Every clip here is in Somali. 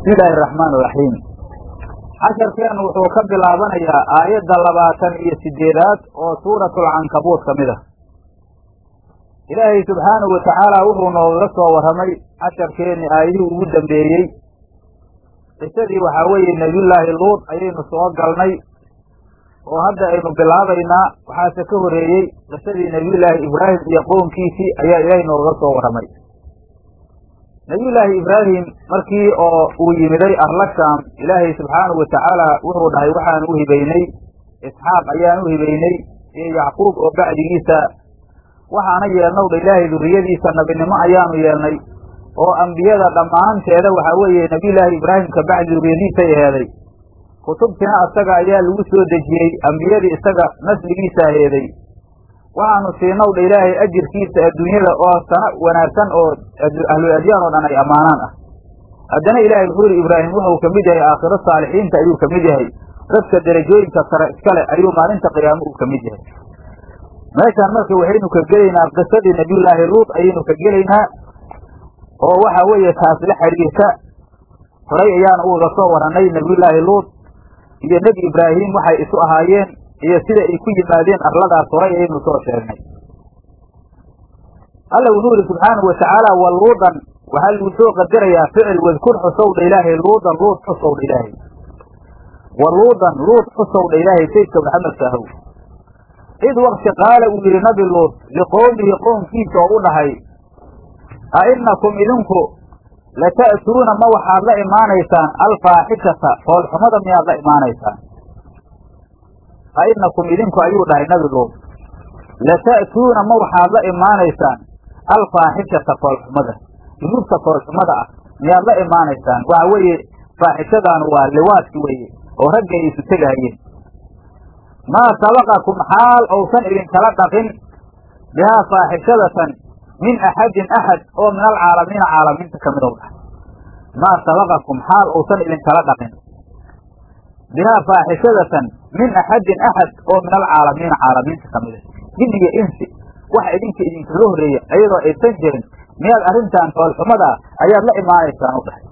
bismi illaahi araxmaan iraxiim casharkeennu wuxuu ka bilaabanayaa aayadda labaatan iyo sideedaad oo suuratulcankabuud ka mid ah ilaahay subxaanahu watacaala wuxuu noogaga soo warramay casharkeenni aayadihii ugu dambeeyey qisadii waxaa weeye nebiyullaahi luud ayaynu soo galnay oo hadda aynu bilaabaynaa waxaase ka horreeyey qisadii nebiyullaahi ibraahim iyo qownkiisii ayaa ilaahay noogaga soo warramay nebiyullaahi ibraahim markii oo uu yimiday arlashaam ilaahay subxaanahu watacaala wuxuu dhahay waxaan u hibaynay isxaaq ayaan u hibaynay iyo yacquub oo bacdigiisa waxaana yeelnow dha ilaahay durriyadiisa nabinimo ayaanu yeelnay oo ambiyada dhammaanteeda waxaa weeye nebiyullaahi ibraahim ka bacdi durriyadiisay aheeday kutubtina asaga ayaa lagu soo dejiyey ambiyadii isaga nasligiisa aheeday waxaanu siinaw dha ilaahay ajirkiisa adduunyada oo sana wanaagsan oo ahlul adyaan oo dhan ay ammaanaan ah haddana ilaahay wuxuu yidhi ibraahim wuxuu ka mid yahay aakhiro saalixiinta ayuu ka mid yahay dadka derajooyinka sare iskale ayuu maalinta qiyaamo uu ka mid yahay meeshaan marka waxaynu ka gelaynaa qisadii nebiyullaahi luud ayaynu ka gelaynaa oo waxa weeye taas la xidhiirta horay ayaanu uga soo warannay nebiyullaahi luud iyo nebi ibraahim waxay isu ahaayeen iyo sida ay ku yimaadeen arladaas horay ayaynu soo sheegnay alla wuxuu yidhi subxaanahu watacaala wa luudan waxaa lagu soo qadarayaa ficil wadkur xusowdha ilaahay luudan luud xusowdha ilaahay wa luudan luud xusowdha ilaahay saydka maxamedka ahow id wakti qaala uu yidhi nabi luud liqowmihi qownkiisa oo u dhahay a inakum idinku lata'tuuna ma waxaad la imaanaysaan alfaaxishata foolxumada miyaad la imaanaysaan a inakum idinku ayuu dhahay nabi luud lata'tuuna ma waxaad la imaanaysaan alfaaxishata foolxumada dunuubta foolxumada ah miyaad la imaanaysaan waxa weeye faaxishadaanu waa liwaadki weeye oo ragga ay isu tegahayeen maa sabaqakum xaal ousan idinkala dhaqin bihaa faaxishadatan min axadin axad oo min alcaalamiina caalamiinta ka midow dhahay maa sabaqakum xaal ousan idinkala dhaqin bihaa faaxishadatan min axadin axad oo min alcaalamiina caalamiinta ka mida jin iyo insi waxa idinka idinkaga horreeya iyadoo aysan jirin miyaad arrintan foolxumada ayaad la imaanaysaan u dhahay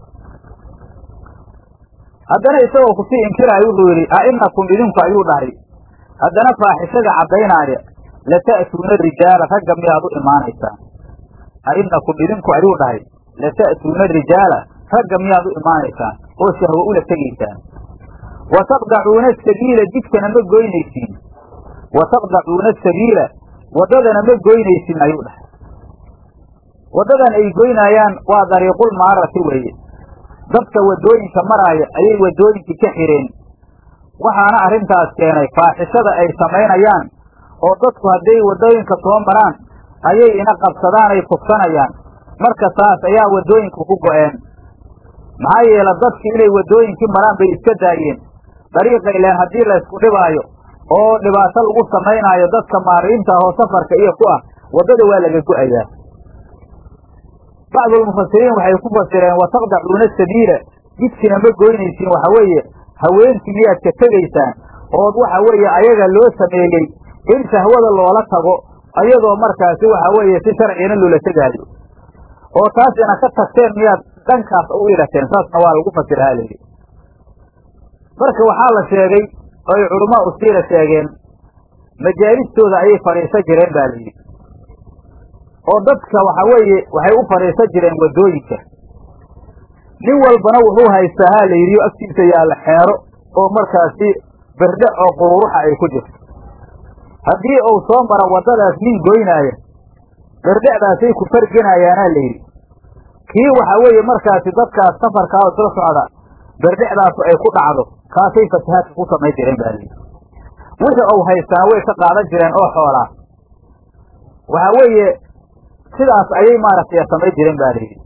haddana isagoo kusii inkiraayo wuxuu yidhi a inakum idinku ayuu dhahay haddana faaxishada caddaynaaya lata'tuuna rijaala ragga miyaad u imaanaysaan a inakum idinku ayuu dhahay lata'tuuna rijaala ragga miyaad u imaanaysaan oo shahwo ula tegaysaan wa taqdacuuna asabiila jidkana ma goynaysiin wa taqdacuuna asabiila waddadana ma goynaysiin ayuu dhahay waddadan ay goynaayaan waa dariiqul maarati weeye dadka waddooyinka maraaya ayay waddooyinkii ka xireen waxaana arrintaas keenay faaxishada ay samaynayaan oo dadku hadday waddooyinka soo maraan ayay ina qabsadaan ay kufsanayaan marka saas ayaa waddooyinku ku go'een maxaa yeele dadki inay waddooyinkii maraan bay iska daayeen dariiqa ileen haddii laysku dhibaayo oo dhibaato lagu samaynaayo dadka maariinta ahoo safarka iyo ku ah waddada waa laga go'ayaa bacdulmufasiriin waxay ku fasireen wa taqdacuuna sabiila jidkina ma goynaysiin waxa weeye haweenkii miyaad ka tegaysaan ood waxa weeye ayaga loo sameeyey in shahwada loola tago ayadoo markaasi waxa weeye si sharcigana loola tegaayo oo taas ina ka tagteen miyaad dhankaas u ilateen saasna waa lagu fasirahaa layidhi marka waxaa la sheegay oy culamaa usiira sheegeen majaalistooda ayay fadhiisan jireen baa layidhi oo dadka waxa weeye waxay u fadhiisan jireen waddooyinka nin walbana wuxuu haystaa haa la yidhi agtiisa yaalla xeero oo markaasi berdhe oo qururuxa ay ku jirto haddii uu soo maro waddadaas nin goynaaya berdhecdaasay ku farginayaanaa la yidhi kii waxaa weeye markaasi dadkaas safarkaa oo isla socda berdhecdaasu ay ku dhacdo kaasay fasahaadka ku samayn jireen baa layidhi wixii uu haystaa way ka qaadan jireen oo xoolaa waxaa weeye sidaas ayay maaragtay samayn jireen ba layidhi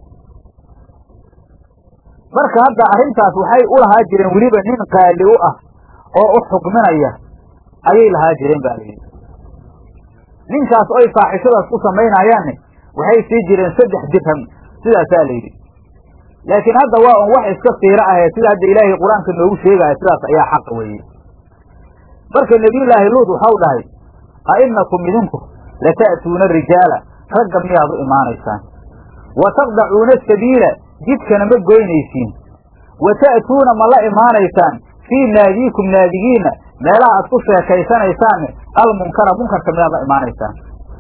marka hadda arrintaas waxay u lahaa jireen weliba nin qaali u ah oo u xukminaya ayay lahaa jireen ba layidhi ninkaas oy faaxishadaas ku samaynayaanne waxay sii jireen saddex dirham sidaasaa la yidhi laakiin hadda waa un wax iska siiro ahee sida hadda ilaahay qur-aanka noogu sheegaya sidaas ayaa xaqa weeye marka nebiyullaahi luud waxau dhahay a inakum idinku lata'tuuna rijaala ragga miyaad u imaanaysaan wa taqdacuuna sabiila jidkana ma goynaysiin wa ta'tuuna ma la imaanaysaan fii naadiikum naadigiina meelaha aad ku sheekaysanaysaan almunkara munkarka miyaad la imaanaysaan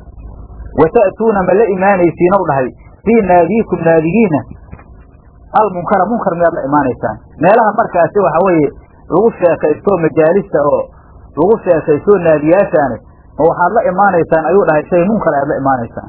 wa ta'tuuna ma la imaanaysiin ow dhahay fii naadiikum naadigiina almunkara munkar miyaad la imaanaysaan meelaha markaasi waxa weeye lagu sheekaysto majaalista oo lagu sheekaysto naadiyaashaani ma waxaad la imaanaysaan ayuu dhahay shay munkar aad la imaanaysaan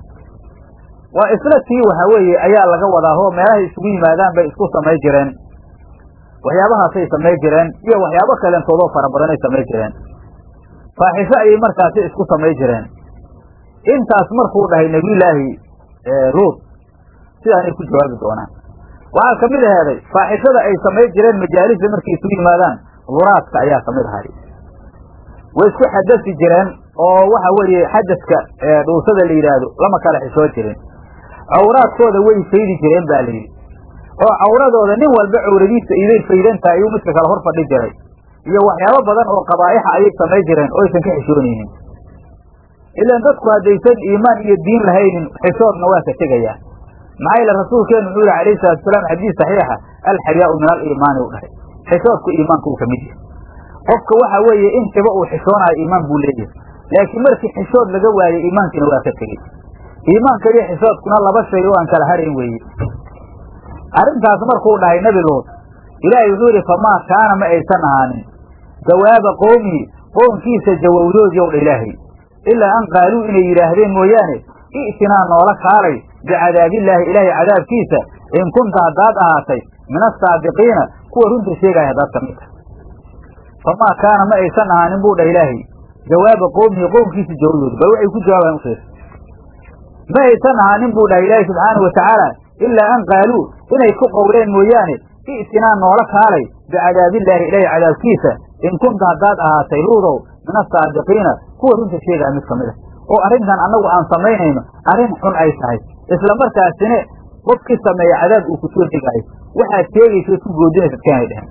waa isla tii waxa weeye ayaa laga wadaa oo meelahay isugu yimaadaan bay isku samay jireen waxyaabahaasay samay jireen iyo waxyaabo kaleentoodoo fara badanay samay jireen faaxisho ayay markaasi isku samay jireen intaas markuu dhahay nebiyullaahi luud sidaanay ku jawaabi doonaan waxaa ka mid aheeday faaxishada ay samay jireen majaalista markay isugu yimaadaan duraadka ayaa ka mid ahay way isku xadasi jireen oo waxa weeye xadaska dhuusada la yidhaahdo lama kala xishoo jirin cawraadkooda way faydi jireen ba la yidhi oo cawradooda nin walba cawradiisa iday faydantahay ayuu midka kale hor fadhi jiray iyo waxyaabo badan oo qabaa'ixa ayay samay jireen oo aysan ka xishoonaynin ilaan dadku haddaysan iimaan iyo diin lahaynin xishoodna waa ka tegayaa maxaa yeele rasuulkeenu wuxuu yihi alayhi salatu wasalaam xadiis saxiixa alxayaau min aliimaani u dhahay xishoodku iimaanka uu ka mid yahay qofka waxa weeye intiba uu xishoonayo iimaan buu leeyahay laakiin markii xishood laga waayey iimaankiina waa ka tegey iimaanka iyo xishoodkuna laba shay oo aan kala harayn weeye arrintaas markuu dhahay nebi luud ilaahay wuxuu yidhi famaa kaana ma aysan ahaanin jawaaba qowmihi qownkiisa jawowdoodii ow dha ilaahay ilaa an qaaluu inay yidhaahdeen mooyaane i'tinaa noola kaalay bicadaabillaahi ilaahay cadaabkiisa in kunta haddaad ahaatay min asaadiqiina kuwa runta sheegaya haddaad ka mid tahay famaa kaana ma aysan ahaanin buu dhah ilaahay jawaaba qowmihi qownkiisa jawowdoodi bal waxay ku jawaabayan ufiir ma aysan ahaanin buu dhahay ilaahay subxaanau watacaala ilaa an qaaluu inay ku qowleen mooyaane i'tinaa noola kaalay bicadaabillaahi ilaahay cadaabkiisa in kunta haddaad ahaatay luudow min asaadiqiina kuwa runta sheegaya mid ka mid a oo arrintan annagu aan samaynayno arrin xun ay tahay isla markaasine qofkii sameeya cadaab uu ku soo degaayo waxaad sheegaysa ood ku goodinaysa adkaanay dhehen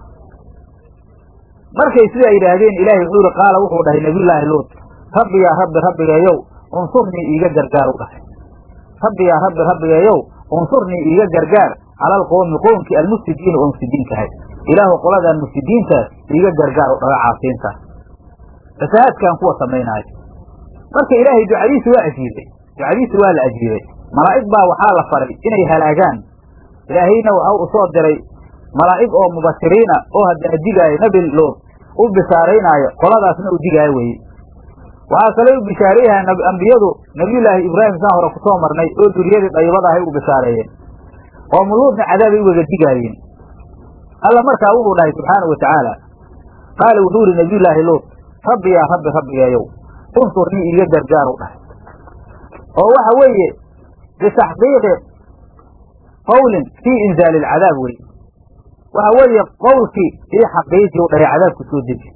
markay sidaa yidhaahdeen ilaahay wuxuu yihi qaala wuxuu dhahay nabiyullaahi luut rabbi yaa rabbi rabbigeeyow unsurnii iiga gargaar u dhahay rabbi yaa rabbi rabbigeeyow unsurnii iiga gargaar cala alqowmi qowmkii almufsidiina oo mufsidiintahay ilaahu qoladan mufsidiintaas iiga gargaar u dhaga caasiintaas fasahaadkan kuwa samaynaayo marka ilaahay ducadiisi waa ajiibay ducadiisi waa la ajiibay malaa'ig baa waxaa la faray inay halaagaan ilaahayna waxa u soo diray malaa'ig oo mubashiriina oo haddana digaayo nebi luud u bishaaraynaayo qoladaasna u digaayo weye waxaa kaloo u bishaareeyahay ambiyadu nabiyullaahi ibraahim saan hore kusoo marnay oo duriyadii dayibada ahay u bishaareeyeen oo muluudna cadaabay ugaga digaayeen alla markaa wuxuu dhahay subxaanau watacaala qaala wuxuu yihi nabiyullaahi luud rabbi yaa rabbi rabbigeeyow unsurnii iiga gargaar u dhahay oo waxa weeye bitaxqiiqi qawlin fii inzaali alcadaab wey waxa weeye qowlkii ii xaqiiji u dhahay cadaabku soo deji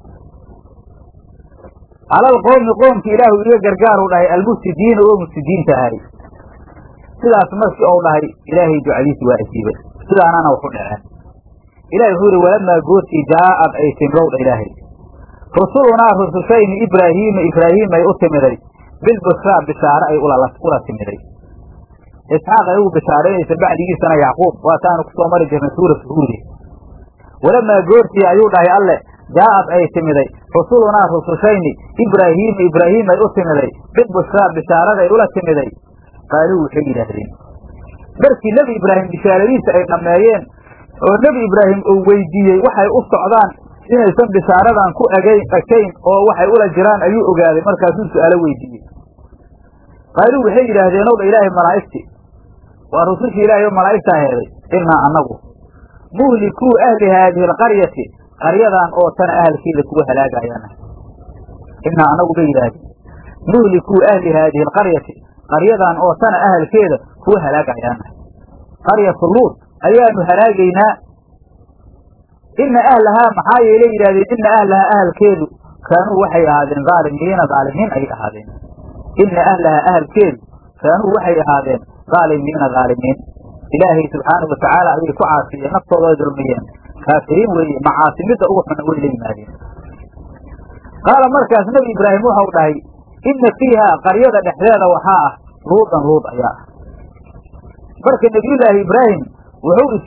cala alqowmi qoomki ilaahu iiga gargaar u dhahay almufsidiina oo mufsidiinta ahay sidaas markii ou dhahay ilaahay ducadiisi waa ajiibay sidaanana waxu dhaceen ilahi wuxuu yihi walamaa goortii jaa'ad ay timrowdha ilaahay rusulunaa rusushayni ibraahiima ibraahiim ay u timiday bilbushraa bishaare ay ula timiday isxaaq ay ugu bishaaraynaysa bacdigiisana yacquub waataanu kusoo mari jirnay suuratu huudi walamaa goortii ayuu dhahay alle jaa'ad ay timiday rusulunaa rusushayni ibraahiima ibraahiim ay u timiday bilbushraa bishaarada ay ula timiday qaaluu waxay yidhaahdeen markii nebi ibraahim bishaaradiisa ay dhammeeyeen oo nebi ibraahim uu weydiiyey waxay u socdaan inaysan bishaaradan ku egayn ekayn oo waxay ula jiraan ayuu ogaaday markaasuu su-aalo weydiiyey qaaluu waxay yidhaahdeen owdha ilaahay malaa'igti waa rusushii ilaahay oo malaa'igtaa heeday innaa annagu muhlikuu ahli haadihi alqaryati qaryadan oo tana ahalkeeda kuwa halaagayaana innaa annagu bay yidhaahdeen muhlikuu ahli haadihi alqaryati qaryadan oo tana ahalkeeda kuwa halaagayaana qaryatu luud ayaanu halaagaynaa ina ahlahaa maxaa yeelay yidhahdeen ina ahlahaa ahalkeedu kaanuu waxay ahaadeen dhaalimiina dhaalimiin ayay ahaadeen ina ahlahaa ahalkeedu kaanuu waxay ahaadeen dhaalimiina dhaalimiin ilaahay subxaanau watacaala ayay ku caasiyeen naftooda ay dulmiyeen kaafiriin weeye macaasimidda ugu xuna way la yimaadeen qaala markaas nebi ibraahim waxau dhahay ina fiihaa qaryada dhexdeeda waxaa ah luudan luud ayaa ah marka nebiyullaahi ibraahim wuxuu is yidhi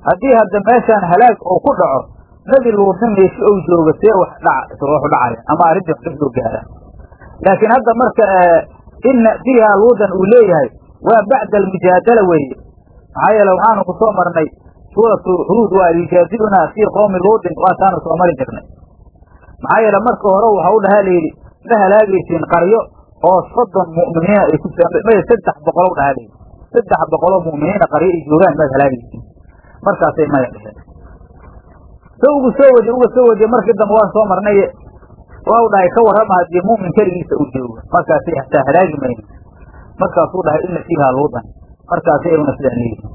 haddii hadda meeshaan halaag oo ku dhaco nebi luudna meeshi ou joogo see wax dhac waxu dhacaya ama arrintii wax ka soo gaaraan laakiin hadda marka inna fiiha luudan uu leeyahay waa bacda almujaadala weeye maxaa yeele waxaanu ku soo marnay suuratu huud waa yujaadilunaa fii qowmi luudin waataanu soo mari jirnay maxaa yeele marka hore waxa u dhahaa layidhi ma halaagaysiin qaryo oo soddon mu'miniina ay ku maya saddex boqol u dhahaa layidhi saddex boqoloo mu'miniina qaryo ay joogaan maad halaagaysiin markaasay maya dheheen sa ugu soo wadi uga soo wadiye markii dambe waan soo marnay waa u dhahay ka warrama haddii mu'min keligiisa uu joogo markaasay hataa halaagi mayno markaasuu dhahay ina fiiha luudan markaasay ayuna sidaan leeyihin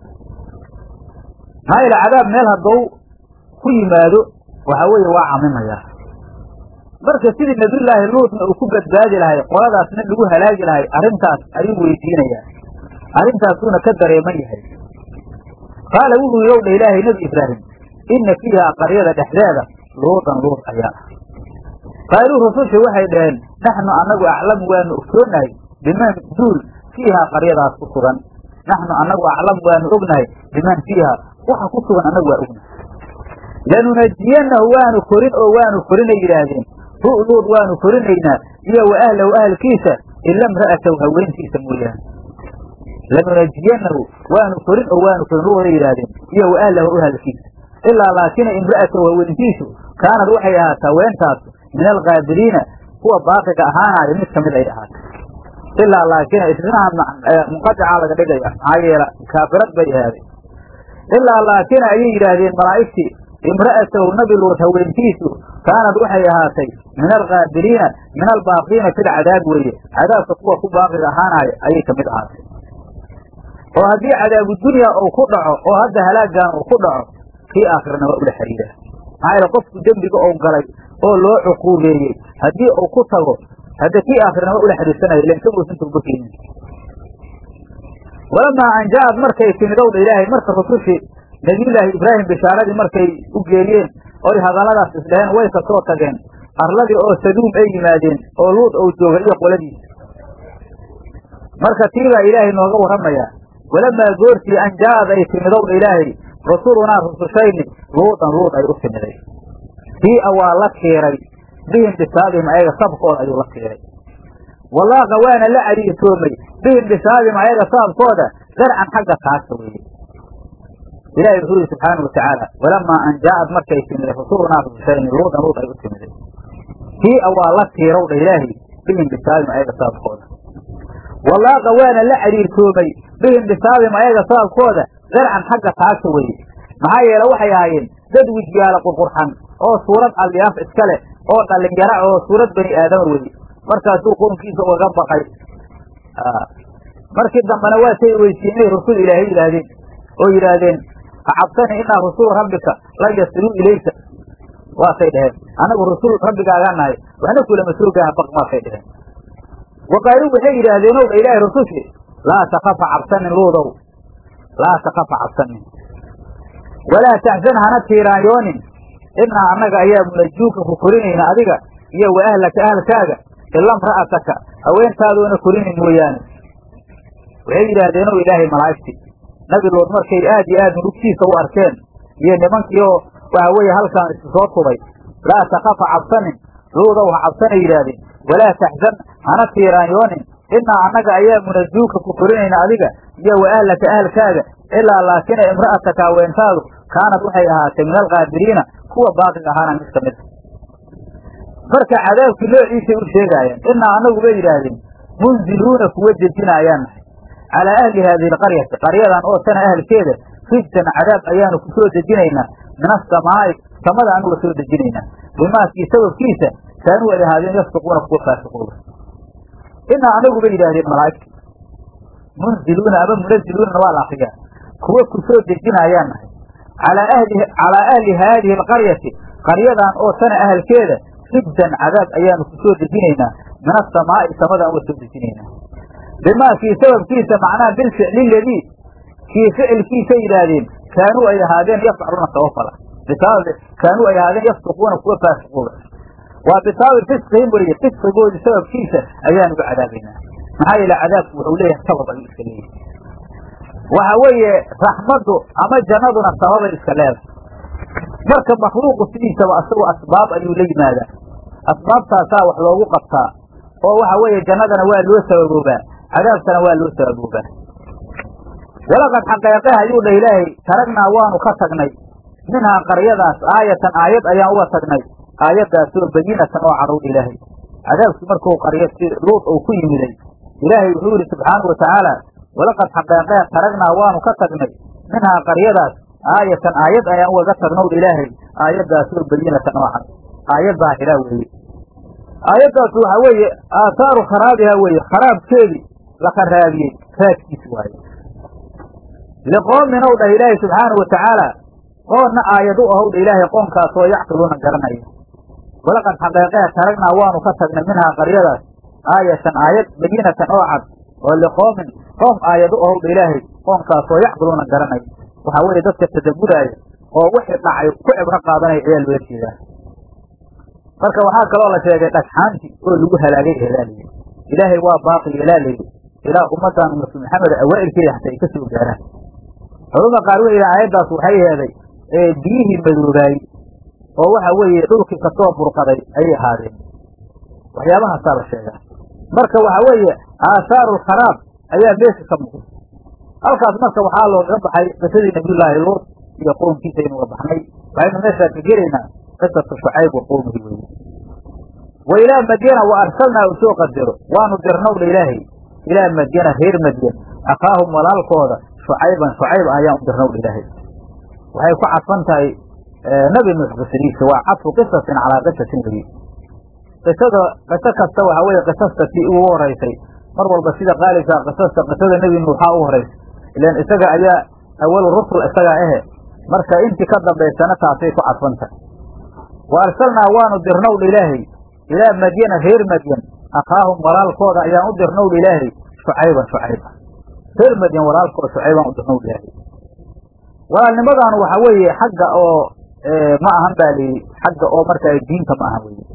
maxaa yeele cadaab meel haddou ku yimaado waxaa weeye waa camimayaa marka sidii nabiyullaahi luutna uu ku badbaadi lahay qoladaasna lagu halaagi lahay arrintaas ayuu weydiinayaa arrintaasuuna ka dareeman yahay qaala wuxuu yow dha ilaahay nebi ibraahim inna fiihaa qaryada dhexdeeda luudan luud ayaa ah qaaluu rususha waxay dhaheen naxnu annagu aclamu waanu ogsoonahay biman duul fiihaa qaryadaas ku sugan naxnu annagu aclamu waanu ognahay biman fiiha waxa ku sugan annagu waa ognahay lanunajiyanahu waanu korin oo waanu korinay yidhaahdeen hu luud waanu korinaynaa iyo wa ahlahu ahalkiisa ila imra'atahu haweentiisa mooyaane lanunajiyanahu waanu korin oo waanu korin luuday yidhaahdeen iyo wa ahlahu ahalkiisa ilaa laakina imra'atahu haweentiisu kaanad waxay ahaataa weentaas min alkaabiliina kuwa baaqiga ahaanaayo mid kamid ay ahaatay ilaa laakina isnaha munqadicaa laga dhigaya maxaa yeela kaafirad bay ahaaday ilaa laakina ayay yidhaahdeen malaa'igtii imra'atahu nabi luud haweentiisu kaanad waxay ahaatay min alkaabiliina min albaaqiina fil cadaab weeye cadaabka kuwa ku baaqiga ahaanaayo ayay kamid ahaatay oo haddii cadaabu dunya uu ku dhaco oo hadda halaagan uu ku dhaco kii aakhirana waa ula xiriiraa maxaa yeele qofku dembiga ou galay oo loo cuquubeeyey haddii uu ku tago hadda kii aakhirna waa ula xiriirsanaya ilan isaguusan tooba keenin walamaa an ja'ad markay timid owdha ilaahay marka rusushii nabiyullaahi ibraahim bishaaradii markay u geeyeen oy hadalladaas isdhaheen way ka soo tageen arladii oo saduum ay yimaadeen oo luud ou jooga iyo qoladiisa marka tii baa ilaahay nooga warramayaa walamaa goortii an ja'ad ay timid owdha ilaahay rusulunaa rusushayni luudan luud ay u timiday tii-a waa la kiiray bihim bisaabihim ayaga sabkooda ayuu la kiiray walaaqa waana la cariirtoomay bihim bisaabihim ayaga saabkooda darcan xagga taagta weeye ilahi wuxuu yihi subxaana watacaala walamaa an ja'ad markay timiday rusulunaa rusushayni luudan luud ay u timiday tii-a waa la kiirow dha ilaahi bihim bisaabihim ayaga saabkooda walaaqa waana la cariirtoomay bihim bisaabihim ayaga saabkooda darcan xagga taagta weye maxaa yeele waxay ahaayeen dad wijyaala qurqurxan oo suurad alyaaf iska leh oo dhalinyara oo suurad bani aadama weye markaasuu qoonkiisa ugaga baqay markii dambena waa say weysiinay rasul ilaahay yidhaahdeen oo yidhaahdeen acabtani inaa rusulu rabbika lan yasiluu ilayka waasay dheheen anagu rasul rabbigaagaa nahay waxna kulama soo gaaha baq maasay dheheen waqaaluu waxay yidhaahdeen ow dha ilaahay rasushi laa takafa cabsanin luudow laa takafa cabsanin walaa taxsan hana tiiraanyoonin inaa annaga ayaa munajuuka ku korinayna adiga iyo wa ahlaka ahalkaaga ila mra'ataka haweentaadoona korinin mooyaane waxay yidhaahdeen ow ilaahay malaa'igti nabi luud markay aad iyo aad murugtiisa u arkeen iyo nimankii oo waxa weeye halkaan isu soo tubay laa takafa cabsanin luudow ha cabsanay yidhaahdeen walaa taxsan hana tiiraanyoonin inaa annaga ayaa munajuuka ku korinayna adiga iyo wa ahlaka ahalkaaga ilaa laakina imra'ataka haweentaadu kaanad waxay ahaatay min alkaabiriina kuwa baaqiga ahaana mid ka mid marka cadaabkii noociisay u sheegaayeen inaa annagu bay yidhaahdeen munziluuna kuwa dejinaayaan nahay calaa ahli haadihi alqaryati qaryadan oo tana ahalkeeda rijtan cadaab ayaanu ku soo dejinaynaa min asamaa'i samada anuga soo dejinaynaa bimaaskii sababkiisa kaanuu ay ahaadeen yafsiquuna kuwa faasiqooda inaa anagu bay yidhaahdeen malaa'igta munziluuna ama munaziluunana waa la akriyaa kuwa ku soo dejinaayaan nahay calaa ahli calaa ahli haadihi alqaryati qaryadan oo tana ahalkeeda rijdan cadaab ayaanu ku soo dejinaynaa min asamaa'i samadaan uga soo dejinaynaa bimaa kii sababkiisa macnaha bilficli ladii kii ficilkiisa yidhaahdeen kaanuu ay ahaadeen yafcaluuna sabafala bisabab kaanuu ay ahaadeen yafsiquuna kuwa faasiquuda waa bisababi fisqihim weliye fisqigoodii sababkiisa ayaan uga cadaabaynaa maxaa yeele cadaabku wuxuu leeyahay sabab ayuu iska leeyahay waxa weeye raxmaddu ama jannaduna sababay iska leedahay marka makhluuqu sidiisaba asagu asbaab ayuu la yimaadaa asbaabtaasaa wax loogu qabtaa oo waxa weeye jannadana waa loo sababoobaa cadaabkana waa loo sababoobaa walaqad xaqeeqeh ayuu dhah ilaahay taragnaa waanu ka tagnay minhaa qaryadaas aayatan aayad ayaan uga tagnay aayaddaasoo bayinatan oo cadowdha ilaahay cadaabkii markuu qaryo si luud uu ku yimiday ilaahay wuxuu yidhi subxaanau watacaala walaqad xaqeeqee taragnaa waanu ka tagnay minhaa qaryadaas aayatan aayad ayaan ugaga tagnowdha ilaahay aayaddaasoo bayinatan oo cad aayad daahira weeye aayaddaas waxaa weeye aahaaru kharaabiha weeye kharaabkeedii la kharaabiyey raadkiis waaye liqoomin ow dhah ilaahay subxaanau watacaala qoonna aayad u ahow dha ilaahay qoonkaasoo yacqiluuna garanaya walaqad xaqeeqee taragnaa waanu ka tagnay minhaa qaryadaas aayatan aayad bayinatan oo cad oo liqoomin qoom aayad u ahow dha ilaahay qoonkaasoo yacqiluuna garanaya waxaa weeye dadka tadabburaaya oo wixii dhacay ku cibro qaadanaya ayaa loola jeedaa marka waxaa kaloo la sheegay dhagxaantii oo lagu halaagay ehelaaliyey ilaahay waa baaqi yeelaalayay ilaa ummaddan ummatu maxamed awaa'ilkeeda xataa ay ka soo gaaraan culama qaar waxay yidhaha aayaddaas waxay heeday ee biyihii madoobaayey oo waxa weeye dhulkii kasoo burqaday ayay ahaadeen waxyaabahaasaa la sheegaa marka waxa weeye aahaaru lkharaab ayaa meesha ka muuqda halkaas marka waxaa loogaga baxay qisadii nabiyullaahi luut iyo qoomkiisa aynu uga baxnay waxaynu meeshaa ka gelaynaa qisatu shucayb wa qowmihi weye wa ilaa madyana wa arsalnaa u soo qadaro waanu dirnowdha ilaahay ilaa madyana reer madyan akhaahum walaalkooda shucayban shucayb ayaan u dirnowdha ilaahay waxay ku cadfan tahay nabi nuux qisadiisa waa cadfu qisasin calaa qisasin weye qisada qiso kasta waxa weeye qisasta tii ugu horeysay mar walba sida qaalibkaa qisasta qisada nebi nuuxaa u horeysa ilan isaga ayaa awalu rusul isagaa ahe marka intii ka dambaysana taasay ku cadfan tahay wa arsalnaa waanu dirnowdha ilaahay ilaa madyana reer madyan akhaahum walaalkooda ayaan u dirnowdha ilaahay shucayban shucayba reer madyan walaalkooda shucaybaan u dirnowdha ilaahay walaalnimadaanu waxa weeye xagga oo ma ahan baa layidhi xagga oo markaa diinta ma ahan weye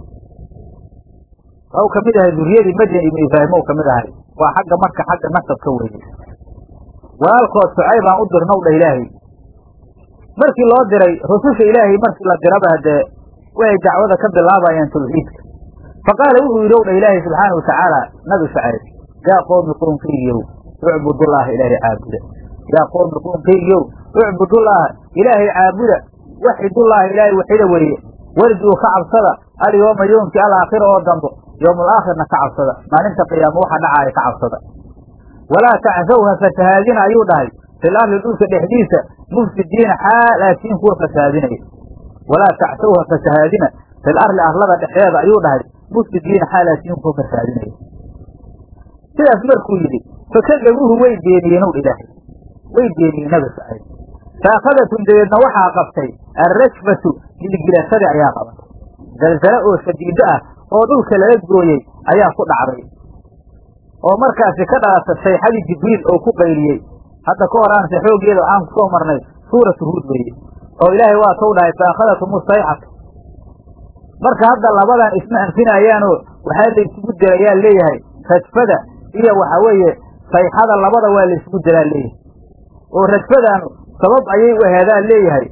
waxau kamid ahay duriyadii madyan ibnu ibraahim ou kamid ahay waa xagga marka xagga nasabka weeye walaalkood shucaybaan u dirnow dha ilaahay markii loo diray rususha ilaahay markii la diraba haddee waxay dacwada ka bilaabayaan tawxiidka fa qaala wuxuu yidhi ow dha ilaahay subxaana watacaala nabi shucayb yaa qoomi qoonkaygiyow ucbudullaaha ilaahay caabuda yaa qoomi qoonkaygiyow ucbudullaaha ilaahay caabuda waxidullaaha ilaahay waxida weeye warjuu ka cabsada alyooma yoomkii alaakhira oo dambo yoomulaakhirna ka cabsada maalinta qiyaamo waxa dhacaaya ka cabsada walaa tacsawha fasahaadina ayuu dhahay fil arli dhulka dhexdiisa mufsidiina xaalaatiin kuwa fasahaadinaya walaa tacsawha fasahaadina fil arli arlada dhexdeeda ayuu dhahay mufsidiina xaalaatiin kuwa fasahaadinaya sidaas markuu yidhi fakadabuuhu way beeniyeen ow ilaahay way beeniyeen nabi sacayb faakadatum dabeedna waxaa qabtay alrajfatu gilgilasadii ayaa qabatay zalzalo oo shadiido ah oo dhulka lala gooyey ayaa ku dhacday oo markaasi ka dhalata sayxadii jibriil oo ku qayliyey hadda ka horaanse xooggeeda waxaan kusoo marnay suuratu huud weeye oo ilaahay waa tou dhahay faakadatum sayxatu marka hadda labadan isma anfinayaanoo waxaa la isugu dirayaa leeyahay rajfada iyo waxa weeye sayxada labada waa la isugu diraa leeyahay oo rajfadaanu sabab ayay u aheedaan leeyahay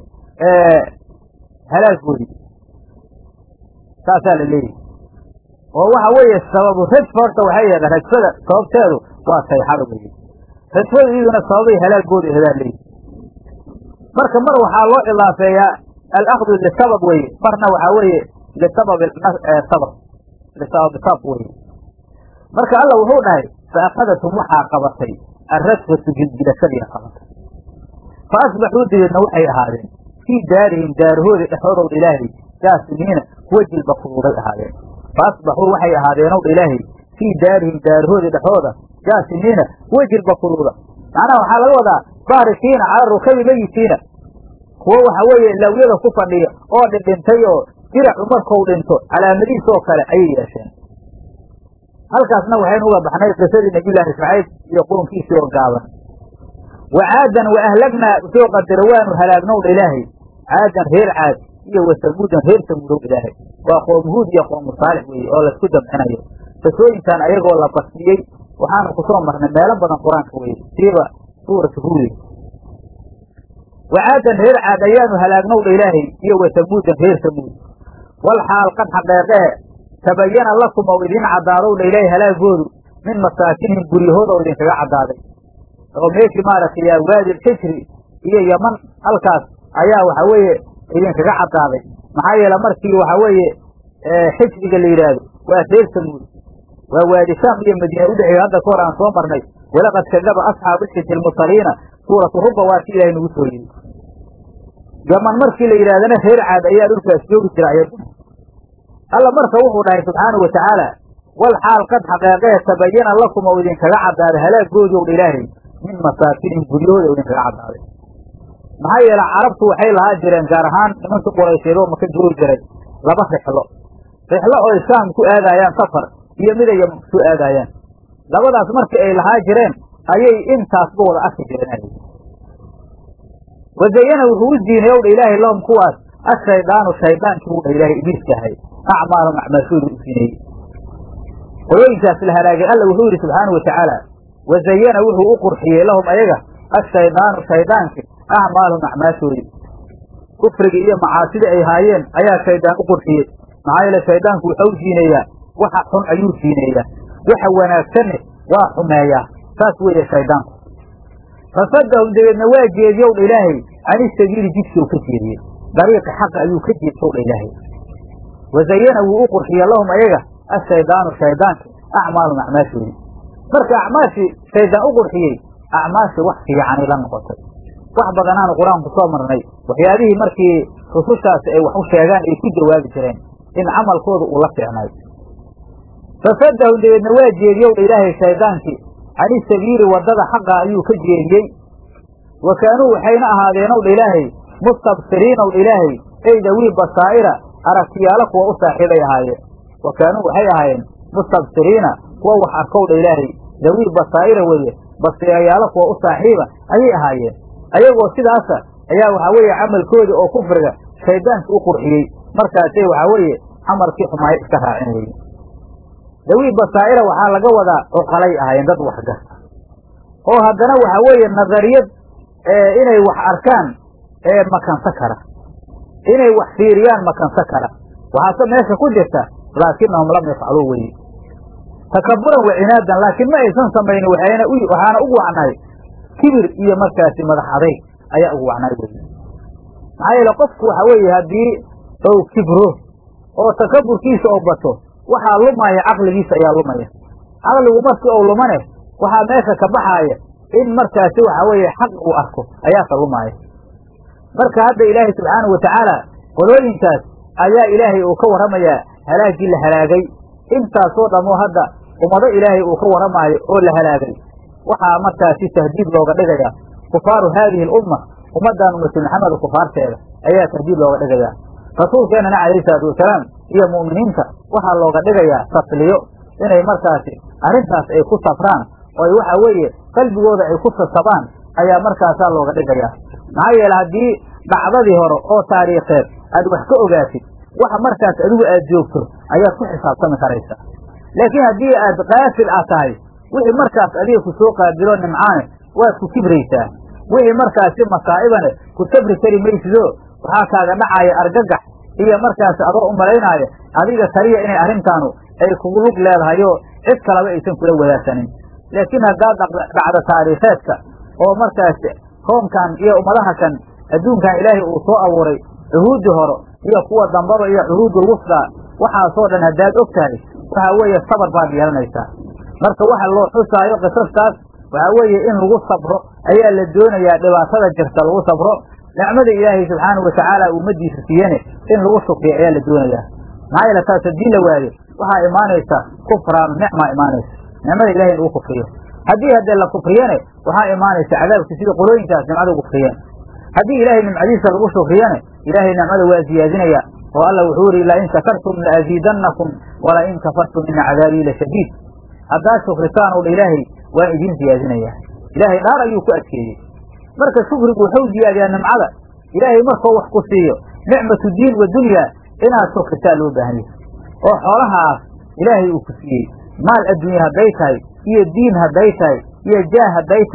halaagoodii saasaa la leeyahay oo waxa weeye sababu rajfa horta waxay aheeda rajfada sababteedu waa sayxada weeye rajfada iyaduna sababay halaagooda aheedaan leeyahay marka mar waxaa loo idaafeeyaa alakdu lisabab weeye marna waxaa weeye lisabab sabr lisabab sabq weye marka alla wuxuu dhahay faakadatum waxaa qabatay alrajfatu gilgilashadiia qabatay fa asbaxuu dabeedna waxay ahaadeen fii daarihim daarahooda dhexoodowdha ilaahay jaasimiina kuwa jilba fuduuday ahaadeen fa asbaxuu waxay ahaadeenowdha ilaahay fii daarihim daarahooda dhexooda jaasimiina kuwa jilba fuduuda macnaha waxaa laga wadaa baarikiina cala rukabi meyitiina kuwo waxa weeye lawyada ku fadhiya oo dhindhintay oo diracu markuu dhinto calaamadihiis oo kale ayay yeesheen halkaasna waxaynu uga baxnay qisadii nabiyullaahi shucayb iyo qoonkiisii oo gaaban wa caadan wa ahlagnaa soo qadaro waanu halaagnowdha ilaahay caadan reer caad iyo wa samuudan reer samuudow ilaahay waa qoomu huud iyo qoomu saalix weeye oo laysku jamcinayo qisooyinkan ayagoo la basiyey waxaanu kusoo marnay meelo badan qur-aanka weye siiba suuratu huudi wacaadan reer caad ayaanu halaagnowdha ilaahay iyo wa tamuudan reer tamuud wal xaal qad xaqeeqee tabayana lakum ou idiin caddaadowdha ilaahay halaagoodu min masaakinihim guryahooda oo idinkaga caddaaday oo meeshii maaragtay yaa waadi xijri iyo yaman halkaas ayaa waxa weeye idinkaga caddaaday maxaa yeele markii waxa weeye xijriga la yidhaahdo waa reer tamuud waa waadi shaam iyo madiina udhexeeya hadda ka hor aan soo marnay walaqad kadaba asxaabu xijri lmursaliina suuratu ruba waa kii ilahay nagu soo yidhi yaman markii la yidhahdana reer caad ayaa dhulkaas joogi jira ayaguna alla marka wuxuu dhahay subxaanau watacaala wal xaal qad xaqeeqee tabayana lakum oo idinkaga caddaaday halaagoodii ow dha ilaahay min masaakinihim guryahooda oo idinkaga caddaaday maxaa yeele carabtu waxay lahaa jireen gaar ahaan nimanka quraysheed oo maka joogi jiray laba rixlo rixlo oo shaam ku aadaayaan safar iyo mid ay yaman ku soo aadaayaan labadaas markii ay lahaa jireen ayay intaasba wada arki jireen wazayana wuxuu u ziinay ow dha ilaahay lahum kuwaas ashaydaanu shaydaankii buu dha ilaahay ibliiska ahay acmaalum acmaashoodu u zineeyey qolooyinkaas la halaagay alla wuxuu yidhi subxaanau watacaala wazayana wuxuu u qurxiyey lahum ayaga ashaydaanu shaydaankii acmaalum acmaashoodii kufrigii iyo macaasidii ay haayeen ayaa shaydaan u qurxiyey maxaa yeele shaydaanku wuxuu ziineeyaa waxa xun ayuu ziineeyaa waxa wanaagsanne waa xumeeyaa saas weeye shaydaanku fasadahum dabeedna waa jeediyow dha ilaahay cani sabiili jidkii u ka jeediyey dariiqi xaqa ayuu ka jeedsow dha ilaahay wazayana wuu u qurxiye lahum ayaga ashaydaanu shaydaanki acmaalum acmaashoodii marka acmaashii shaydaan u qurxiyey acmaashii wax fiicanay la noqotay wax badanaanu qur-aanku soo marnay waxyaabihii markii rusushaasi ay wax u sheegaan ay ku jawaabi jireen in camalkooda uu la fiicnay fasadahum dabeedna waa jeediyow dha ilaahay shaydaankii cani sabiili waddada xaqa ayuu ka jeediyey wa kaanuu waxayna ahaadeenow dha ilaahay mustabsiriinow dha ilaahay ey dawii basaa'ira aragtiyaalo kuwa u saaxiibay ahaayeen wa kaanuu waxay ahaayeen mustabsiriina kuwa wax arkow dha ilaahay dawii basaa'ira weeye basiirayaalo kuwa u saaxiiba ayay ahaayeen ayagoo sidaasa ayaa waxaa weeye camalkoodii oo kufriga shayddaanka u qurxiyey markaasay waxaa weeye camalkii xumaayo iska raacin weye dawii basaa'ira waxaa laga wadaa cuqalay ahaayeen dad waxgarta oo haddana waxaa weeye nadariyad inay wax arkaan ee makansa kara inay wax fiiriyaan makansa kara waxaase meesha ku jirta laakinahum lam yafcaluu weye takaburan wa cinaadan laakiin ma aysan samaynin waxayna waxaana ugu wacnay kibir iyo markaasi madax adayg ayaa ugu wacnay weye maxaa yeele qofku waxa weeye haddii ou kibro oo takaburkiisa oo bato waxaa lumaya caqligiisa ayaa lumaya caqligu markii ou lumane waxaa meesha ka baxaaya in markaasi waxa weeye xaq uu arko ayaasa lumaaya marka hadda ilaahay subxaanahu watacaala qolooyinkaas ayaa ilaahay uu ka warramayaa halaagii la halaagay intaasoo dhammoo hadda ummado ilaahay uu ka warramaayo oo la halaagay waxaa markaasi tahdiid looga dhigaya kufaaru haadihi alumma ummaddan ummatu maxamed kufaarteeda ayaa tahdiid looga dhigayaa rasuulkeennana calayhi salaatu wasalaam iyo mu'miniinta waxaa looga dhigayaa tasliyo inay markaasi arrintaas ay ku safraan oo ay waxa weeye qalbigooda ay ku sasabaan ayaa markaasaa looga dhigayaa maxaa yeele haddii dhacdadii hore oo taariikheed aad wax ka ogaatid waxa markaas adigu aad joogto ayaad ku xisaabtami karaysa laakiin haddii aad kaafil aad tahay wixii markaas adiga ku soo qaabilo nimcaane waad ku kibraysaa wixii markaasi masaa'ibane ku sabri kari maysido waxaa kaaga dhacaya argagax iyo markaasi adoo u malaynaayo adiga kaliya inay arrintaanu ay kugu lug leedahayo cid kaleba aysan kula wadaagsanin laakiin haddaad dhacdo taariikheedka oo markaasi koonkan iyo ummadaha kan adduunkan ilaahay uu soo abuuray cuhuuddii hore iyo kuwa dambaba iyo cuhuudul wusdaa waxaasoo dhan haddaad og tahay waxaa weeye sabar baad yeelanaysaa marka waxa loo xusaayo qisastaas waxaa weeye in lagu sabro ayaa la doonayaa dhibaatada jirta lagu sabro nicmada ilaahay subxaanahu watacaala ummadiisa siiyane in lagu shukriyo ayaa la doonayaa maxaa yeele taas haddii la waayo waxaa imaanaysa kufraanu nicmaa imaanaysa nicmada ilahay in lagu kufriyo haddii haddee la kufriyane waxaa imaanaysa cadaabki sida qolooyinkaas nimcada kufriyeen haddii ilaahay nimcadiisa lagu shukriyane ilaahay nicmada waa ziyaadinaya oo alla wuxuu yihi lain shakartum laaziidannakum walain kafartum ina cadaabii lashadiid haddaad shukritaan o dha ilaahay waan idiin ziyaadinaya ilaahay dhaar ayuu ku adkeeyey marka shukrigu wuxuu ziyaadiyaa nimcada ilaahay markuu wax ku siiyo nicmatu diin wa dunya inaad shukritaa loo baahan yahay oo xoolahaas ilaahay uu ku siiyey maal adduunye hadday tahay iyo diin hadday tahay iyo jaah hadday tahay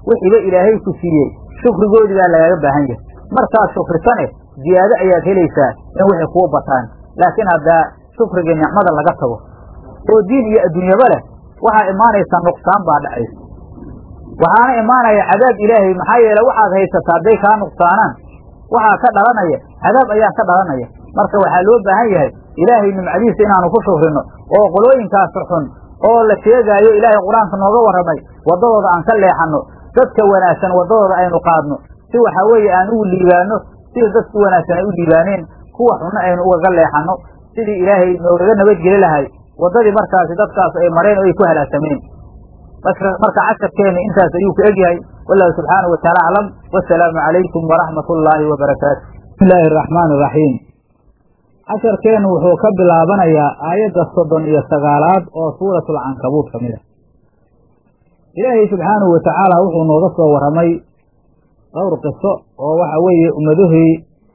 wixiiba ilaahay ku siiyey shukrigoodii baa lagaaga baahan yahay markaad shukrisane ziyaado ayaad helaysaa in wixii kuu bataan laakiin haddaa shukrigii nicmada laga tago oo diin iyo adduunyaba leh waxaa imaanaysaa nuqsaan baa dhacaysa waxaana imaanaya cadaab ilaahay maxaa yeele waxaad haysataa hadday kaa nuqsaanaan waxaa ka dhalanaya cadaab ayaa ka dhalanaya marka waxaa loo baahan yahay ilaahay nimcadiisa inaanu ku shukrino oo qolooyinkaasi xun oo la sheegaayo ilaahay qur-aanka nooga warramay waddadooda aan ka leexanno dadka wanaagsan waddadooda aynu qaadno si waxaa weeye aan ugu liibaano sida dadku wanaagsan ay u liibaaneen kuwa xunna aynu ugaga leexanno sidii ilaahay noogaga nabadgeli lahay waddadii markaasi dadkaas ay mareen oo ay ku halaagsameen marka casharkeena intaas ayuu ku egyahay wallahu subxaanahu wataala aclam wasalaamu calaykum waraxmat ullaahi wabarakaatu bismi illaahi araxmaan iraxiim casharkeennu wuxuu ka bilaabanayaa aayadda soddon iyo sagaalaad oo suuratul cankabuud ka mid ah ilaahay subxaanahu watacaala wuxuu nooga soo warramay dhowr qiso oo waxa weeye ummadahii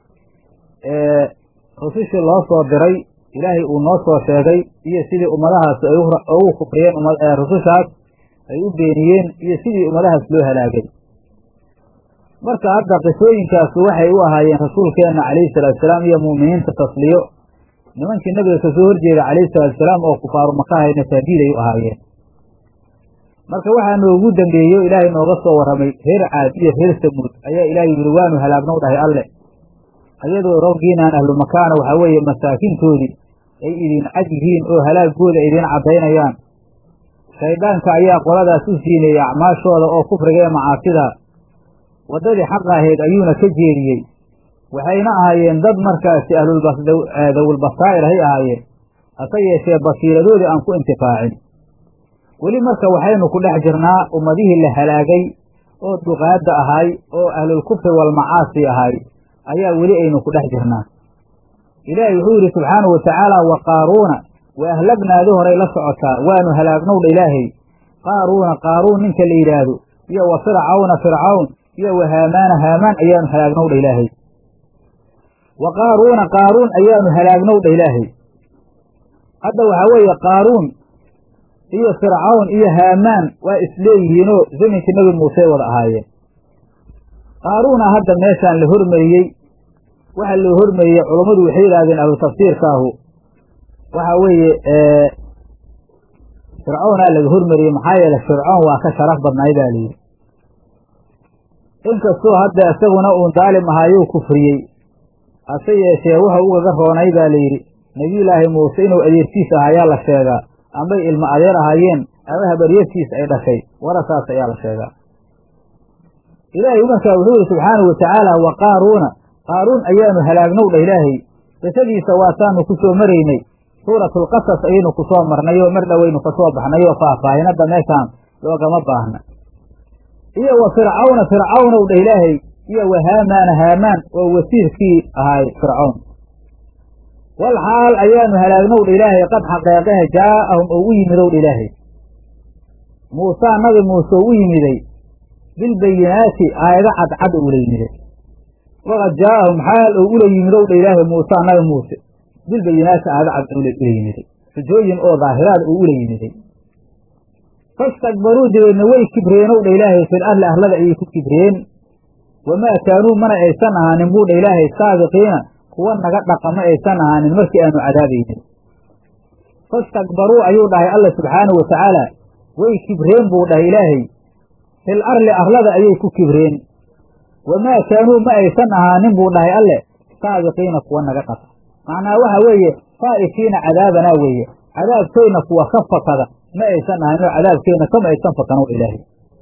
rusushii loo soo diray ilaahay uu noo soo sheegay iyo sidii ummadahaas ay ugu kufriyeen rusushaas ay u beeniyeen iyo sidii ummadahaas loo halaagay marka hadda qisooyinkaasu waxay u ahaayeen rasuulkeenna calayhi salaatusalaam iyo mu'miniinta tasliyo nimankii nabiga kasoo horjeeda calayhi salaatusalaam oo kufaaru makahayna taadiid ay u ahaayeen marka waxaa noogu dambeeyo ilaahay nooga soo warramay reer caad iyo reer samuud ayaa ilaahay yidhi waanu halaagnow dhahay alle ayadoo roggiinaan ahlu makaana waxaa weeye masaakintoodii ay idin cad yihiin oo halaagooda idiin caddaynayaan shayddaanka ayaa qoladaas u siineeyey acmaashooda oo kufriga ee macaasida waddadii xaqa ahayd ayuuna ka jeediyey waxayna ahaayeen dad markaasi ahlulbasdawulbasaa'ir hay ahaayeen hase yeeshee basiiradoodii aan ku intifaacin weli marka waxaynu ku dhex jirnaa ummadihii la halaagay oo duqaadda ahay oo ahlulkufri walmacaasi ahay ayaa weli aynu ku dhex jirnaa ilaahay wuxuu yidhi subxaanahu watacaala wa qaaruuna wa ahlagnaadi horay la socotaa waanu halaagnowdha ilaahay qaaruuna qaaruun ninka la yidhaahdo iyo wa fircawna fircawn iyo wa haamaana haamaan ayaanu halaagnowdha ilaahay wa qaaruuna qaaruun ayaanu halaagnowdha ilaahay hadda waxaa weeye qaaruun iyo fircawn iyo haamaan waa isleeyihiinoo zaminkii nebi muuse wada ahaayeen qaaruuna hadda meeshaan la hormariyey waxa loo hormariyey culummadu waxay yidhahdeen ahlu tafsiirkaahu waxa weeye fircawnaa laga hormariyey maxaa yeele fircoon waa ka sharaf badnaay baa layidhi inkastoo hadda isaguna uun daalim ahaayuu kufriyey hase yeeshee wuxuu ugaga roonay baa layidhi nebiyullaahi muuse inuu adeertiis ahayaa la sheegaa amay ilmo adeer ahaayeen ama habaryartiis ay dhashay warasaas ayaa la sheegaa ilaahay markaa wuxuu yihi subxaanahu watacaala wa qaaruuna qaaruun ayaanu halaagnow dha ilaahay qisadiisa waataanu ku soo maraynay suuratulqasas ayaynu ku soo marnay oo mar dhowaynu ka soo baxnay oo faahfaahinadda meeshaan loogama baahna iyo wa fircawna fircawnow dha ilaahay iyo wa haamaana haamaan oo wasiirkii ahaay fircawn wal xaal ayaanu halaagnow dha ilaahay qad xaqeeqehe jaa'ahum oo u yimidow dha ilaahay muusaa nabi muuse oo u yimiday bilbayinaati aayado cadcad oo ula yimiday waqad jaa'ahum xaal oo ula yimidow dha ilaahay muusaa nabi muuse bilbayinaati aayado cad ula yimiday xujooyin oo daahiraad oo ula yimiday fastakbaruu dabeedna way kibreenow dha ilaahay fil arli arlada ayay ku kibreen wamaa kaanuu mana aysan ahaanin buu dha ilaahay saabiqiina kuwa naga dhaqa ma aysan ahaanin markii aanu cadaabaynin fastakbaruu ayuu dhahay alla subxaanahu watacaala way kibreen buu dhahay ilaahay fil arli arlada ayay ku kibreen wamaa kaanuu ma aysan ahaanin buu dhahay alle saabiqiina kuwa naga dhaqa macnaa waxa weeye faa'ikiina cadaabanaa weeye cadaabkayna kuwa ka fakada ma aysan ahayn oo cadaabkeenna kama aysan fakano ilaahay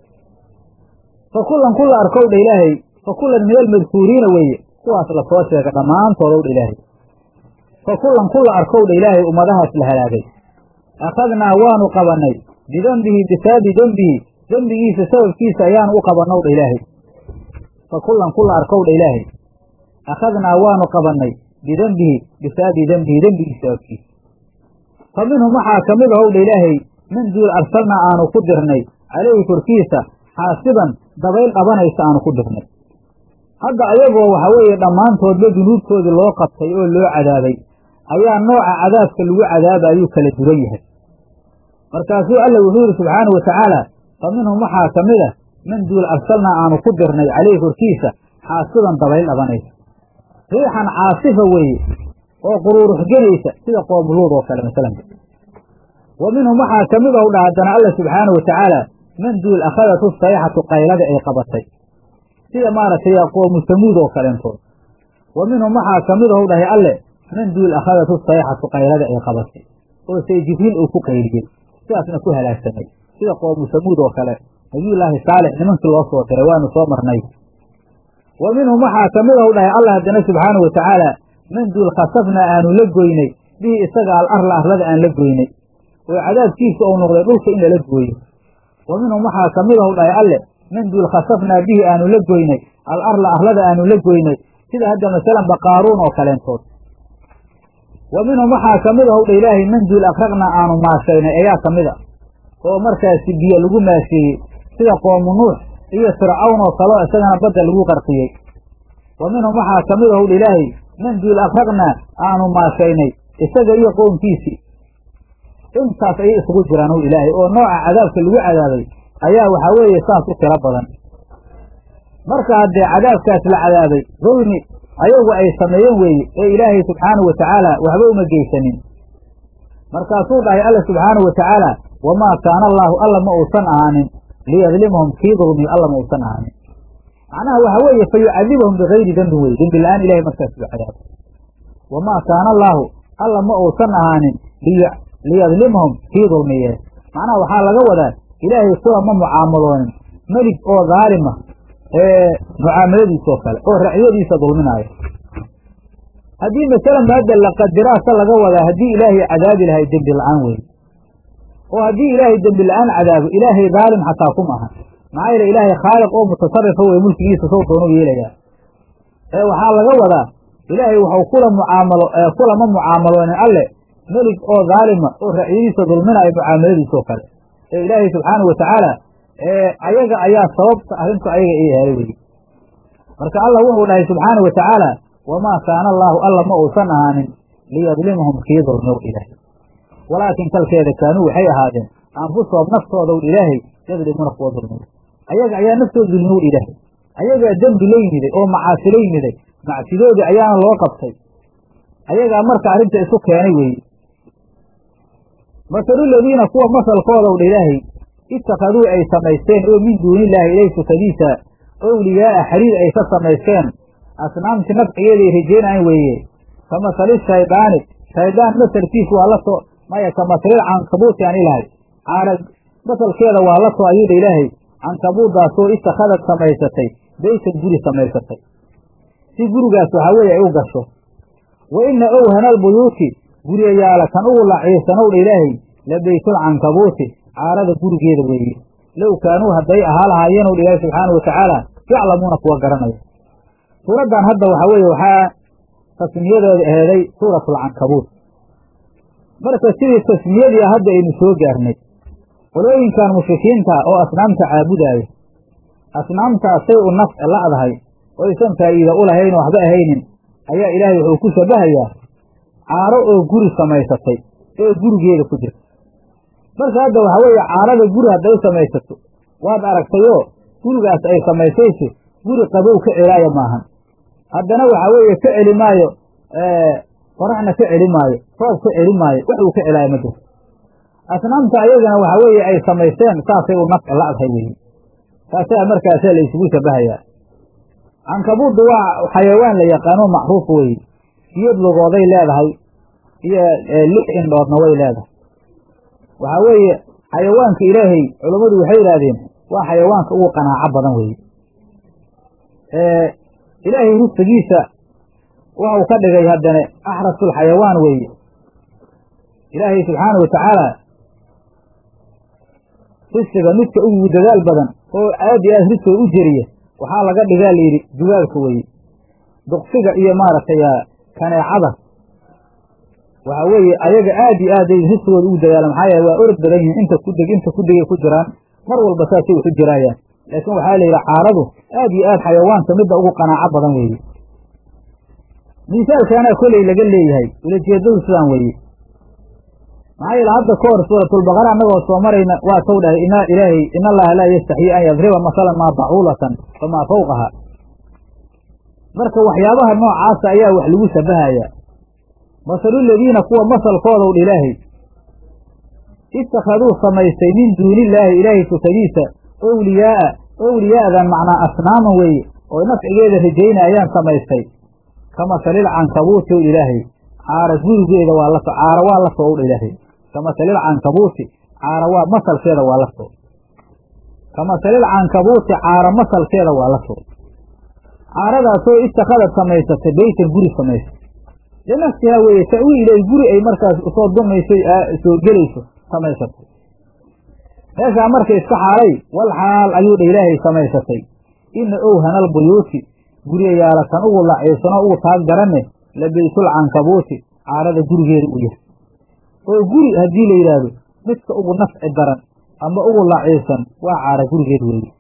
fa kullan kulla arkow dha ilaahay fa kullan min almadkuuriina weeye kuwaas la soo sheega dhammaantoodow dha ilaahay fa kullan kulla arkow dha ilaahay ummadahaas la halaagay akhadnaa waanu qabannay bidembihi bisaabi dembihi dembigiisa sababkiisa ayaanu u qabannow dha ilaahay fa kullan kulla arkow dha ilaahay akhadnaa waanu qabannay bidembihi bisaabi dembihi dembigiisa sababkiisa fa minhum waxaa ka mid ahow dha ilaahay min duul arsalnaa aanu ku dirnay calayhi korkiisa xaasiban dabayl qabanaysa aanu ku dirnay hadda ayagoo waxaa weeye dhammaantoodba dunuubtoodii loo qabtay oo loo cadaabay ayaa nooca cadaabka lagu cadaaba ayuu kala duwan yahay markaasuu alla wuxuu yidhi subxaanahu watacaala fa minhum waxaa ka mid a man duul arsalnaa aanu ku dirnay caleyhi korkiisa xaasidan dabayl dhabanaysa riixan caasifa weeye oo quruurux genaysa sida qoomuluud oo kale masalanka wa minhum waxaa ka mid ow dha haddana alla subxaana wa tacaala man duul akhadatu sayxatu qaylada ay qabatay sida maaragtay qoomu samuud oo kaleentood wa minhum waxaa ka mid ow dhahay alle man duul akhadatu sayxatu qaylada ay qabatay oo say jibriil uu ku qayliyey sidaasna ku halaagsamay sida qoomu samuud oo kale nabiyullaahi saalix nimankii loo soo diray waanu soo marnay wa minhum waxaa ka mid ow dhahay alla haddana subxaanau wa tacaala man duul khasafna aanu la goynay bihi isaga al arla arlada aan la goynay oo cadaabkiisa uu noqday dhulka in lala gooyo wa minhum waxaa ka mid ow dhahay alle man duul khasafnaa bihi aanu la goynay al arla arlada aanu la goynay sida hadda masalanba qaaruun oo kaleentood wa minhum waxaa ka mid ow dha ilaahay man duul akraqnaa aanu maashaynay ayaa ka mid a oo markaasi biyo lagu maasheeyey sida qoomu nuux iyo fircawn oo kaleo isagana badda lagu qarqiyey wa minhum waxaa ka mid ow dha ilaahay man duul akraqnaa aanu maashaynay isaga iyo qownkiisii intaas ayay isugu jiraan ow ilaahay oo nooca cadaabka lagu cadaabay ayaa waxaa weeye saas u tiro badan marka haddee cadaabkaas la cadaabay dulmi ayagu ay sameeyeen weeye ee ilaahay subxaanahu wa tacaala waxba uma geysanin markaasuu dhahay alla subxaanahu wa tacaala wamaa kaana allaahu alla ma uusan ahaanin liyadlimahum kii dulmiyo alla ma uusan ahaanin macnaha waxa weeye fa yucadibahum bigayri dembin weye dembi la-aan ilahay markaas u cadaabo wamaa kaana allaahu alla ma uusan ahaanin liyadlimahum kii dulmiyee macnaha waxaa laga wadaa ilaahay kuwa ma mucaamaloonin melig oo daalima ee mucaamaladiisoo kale oo racyadiisa dulminaayo haddii masalan maada la qadiraasa laga wadaa haddii ilaahay cadaabi lahay dembi la-aan weeye oo haddii ilaahay dembi la-aan cadaabo ilaahay daalim xataa kuma aha maxaa yeele ilaahay khaaliq oo mutasarifa weye mulkigiisa sow doonu yeelayaa ee waxaa laga wadaa ilaahay waxau kula mucaamalo kulama mucaamaloonin alle melig oo daalima oo racyadiisa dulminaayo mucaamaladiisoo kale ee ilaahay subxaanahu wa tacaala ayaga ayaa sababta arrintu ayaga ii helay weye marka allah wuxuu dhahay subxaana wa tacaala wamaa kaana allaahu alla ma uusan ahaanin liyadlimahum kii dulmiyow ilaahay walaakin kalkeeda kaanuu waxay ahaadeen anfusahum naftoodaw ilaahay yadlimuuna kuwa dulmiyo ayaga ayaa naftooda dulmiyow ilaahay ayagaa dembi la yimiday oo macaasi la yimiday macsidoodii ayaana loo qabtay ayagaa marka arrinta isu keenay weeye masalu ladiina kuwa masalkoodaw dha ilaahay ittakhaduu ay samaysteen oo min duunillaahi ilay sukadiisa owliyaa'a xariir ay ka samaysteen asnaamti nafcigeeda ay rajeynayan weeye ka masali shaydaani shaydaan masalkiisu waa la soo maya ka masalil cankabuuti aan ilahay caara masalkeeda waa la soo ayuudha ilaahay cankabuuddaasoo ittakhadad samaysatay beytan guri samaysatay si gurigaas waxaa weeye ay u gasho wa inna owhana albuyuuti guryayaala kan ugu laciirsanowdha ilaahay la beytul cankabuuti caarada gurigeeda weeye low kaanuu hadday ahaa lahaayeenw dha ilaahi subxaana wa tacaala yaclamuuna kuwa garanaya suuraddan hadda waxaa weeye waxaa tasmiyadeeda aheeday suuratulcankabuut marka sidii tasmiyadii hadda aynu soo gaarnay qolooyinkan mushrikiinta oo asnaamta caabudaaya asnaamtaasay u naf la'dahay oo aysan faa'iida u lahayn oo waxba ahaynin ayaa ilaahay wuxuu ku shabahayaa caaro oo guri samaysatay oo gurigeeda ku jirta marka hadda waxaa weeye caarada guri hadday samaysato waad aragtayoo gurigaas ay samaysayso guri qabow ka celaaya maahan haddana waxaa weeye ka celi maayo qoraxna ka celi maayo roob ka celi maayo wax uu ka celaayo ma jirto asnaamta ayagana waxaa weeye ay samaysteen saasay u nafci la'dahay weeye taasaa markaasa la isugu shabahayaa cankabuuddu waa xayawaan la yaqaano macruuf weeye siyad lugooday leedahay iyo lix indhoodna way leedahay waxaa weeye xayawaanka ilaahay culammadu waxay yidhaahdeen waa xayawaanka ugu qanaaco badan weeye ilaahay risqigiisa waxau ka dhigay haddane axrasul xayawaan weeye ilaahay subxaana wa tacaala risqiga midka ugu dadaal badan oo aad iyo aad risqiga u jeriya waxaa laga dhigaa layidhi dugaagka weeye duqsiga iyo maaragtay kaneecada waxaa weeye ayaga aad iyo aaday risqigooda ugu dadaala maxaa yeele waa orod badan yihiin inta ku deg inta ku degay ku jiraan mar walba saasay waxu jiraayaan laakiin waxaa la yidhi caaradu aad iyo aad xayawaanka midda ugu qanaaco badan weeye misaalkaana koley laga leeyahay ulajeedadu sidaan weeye maxaa yeele hadda ka hor suuratulbaqara annagoo soo marayna waa tow dhahay ina ilaahay in allaha laa yastaxyi an yadriba masalan maa bacuulatan famaa fawqaha marka waxyaabaha noocaasa ayaa wax lagu shabahayaa masaluladiina kuwa masalkoodaw dha ilaahay ittakhaduu samaystay min duunillaahi ilaahay sukadiisa owliyaa'a owliyaa'dan macnaa asnaaman weeye oo nafcigeeda rajaynayaan samaystay ka masalil cankabuuti ow ilaahay caara gurigeeda waa la caara waa la soo ow dha ilaahay ka masalil cankabuuti caara waa masalkeeda waa la soo ka masalil cankabuuti caara masalkeeda waa la soo caaradaasoo ittakhadad samaysatay beytan guri samaysay linafsihaa weeye ta'wiilay guri ay markaas usoo dumayso soo gelayso samaysatay meeshaa marka iska xaalay wal xaal ayuu dha ilaahay samaysatay ina owhanal buyuuti guryayaala kan ugu laciibsanoo ugu taag garanne la beytul cankabuuti caarada gurigeeda u yahay oo guri haddii la yidhaahdo midka ugu nafci daran ama ugu laciibsan waa caara gurigeed weeye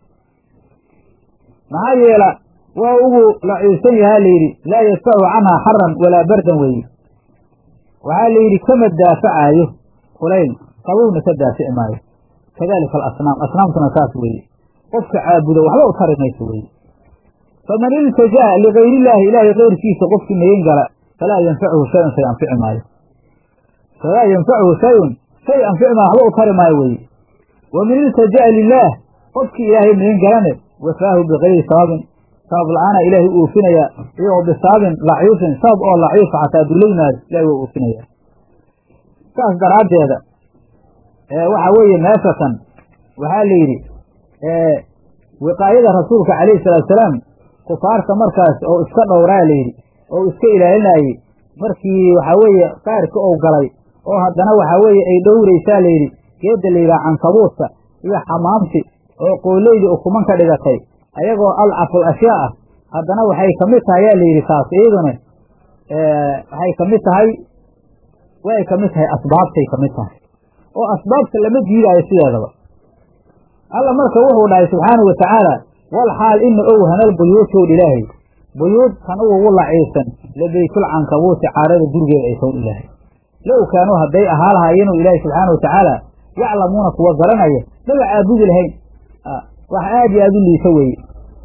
maxaa yeela waa ugu laciibsan yahaa layidhi laa yadfacu canhaa xaran walaa bardan weeye waxaa layidhi kama daafacaayo kulayl qabowna ka daafici maayo kadalika alasnaam asnaamtuna saas weeye qofka caabudo waxba u tari mayso weeye faman iltajaa ligayriillaahi ilaahay keyrkiisa qofkii magan gala falaa yanfacuhu shayun shay anfici maayo falaa yanfacuhu shayun shay anfici maayo waxba u tari maayo weeye waman iltaja'a lilaah qofkii ilaahay magan galane wafaahu bikayri sababin sabab la-aana ilaahay u oofinayaa iyagoo bisaabin laciifin sabab oo laciifa xataa dulaymaad ilahay waa oofinayaa saas daraaddeeda waxa weeye meeshatan waxaa la yidhi wiqaayada rasuulka calayhi salaatusalaam kufaarta markaas oo iska dhowraa la yidhi oo iska ilaalinayey markii waxaa weeye qaarka ou galay oo haddana waxaa weeye ay dhowraysaa la yidhi geedda la yidhaha cankabuudka iyo xamaamti oo qooleydi ukuman ka dhigatay ayagoo alcaful ashyaa ah haddana waxay ka mid tahay yaa la yidhi taas iyaduna waxay ka mid tahay way ka mid tahay asbaabtay ka mid tahay oo asbaabta lama diidaayo sideedaba alla marka wuxuu dhahay subxaanau wa tacaala wal xaal ina owhanal buyuutow ilaahay buyuud kan ugugu laciibsan la beytul cankabuuti caarada gurigeeda ay sown ilaahay low kaanuu hadday ahaa lahaayeenuu ilaahay subxaana wa tacaala yaclamuuna kuwa garanaya maba caabudi lahayn wax aad iyo aad u liisa weeye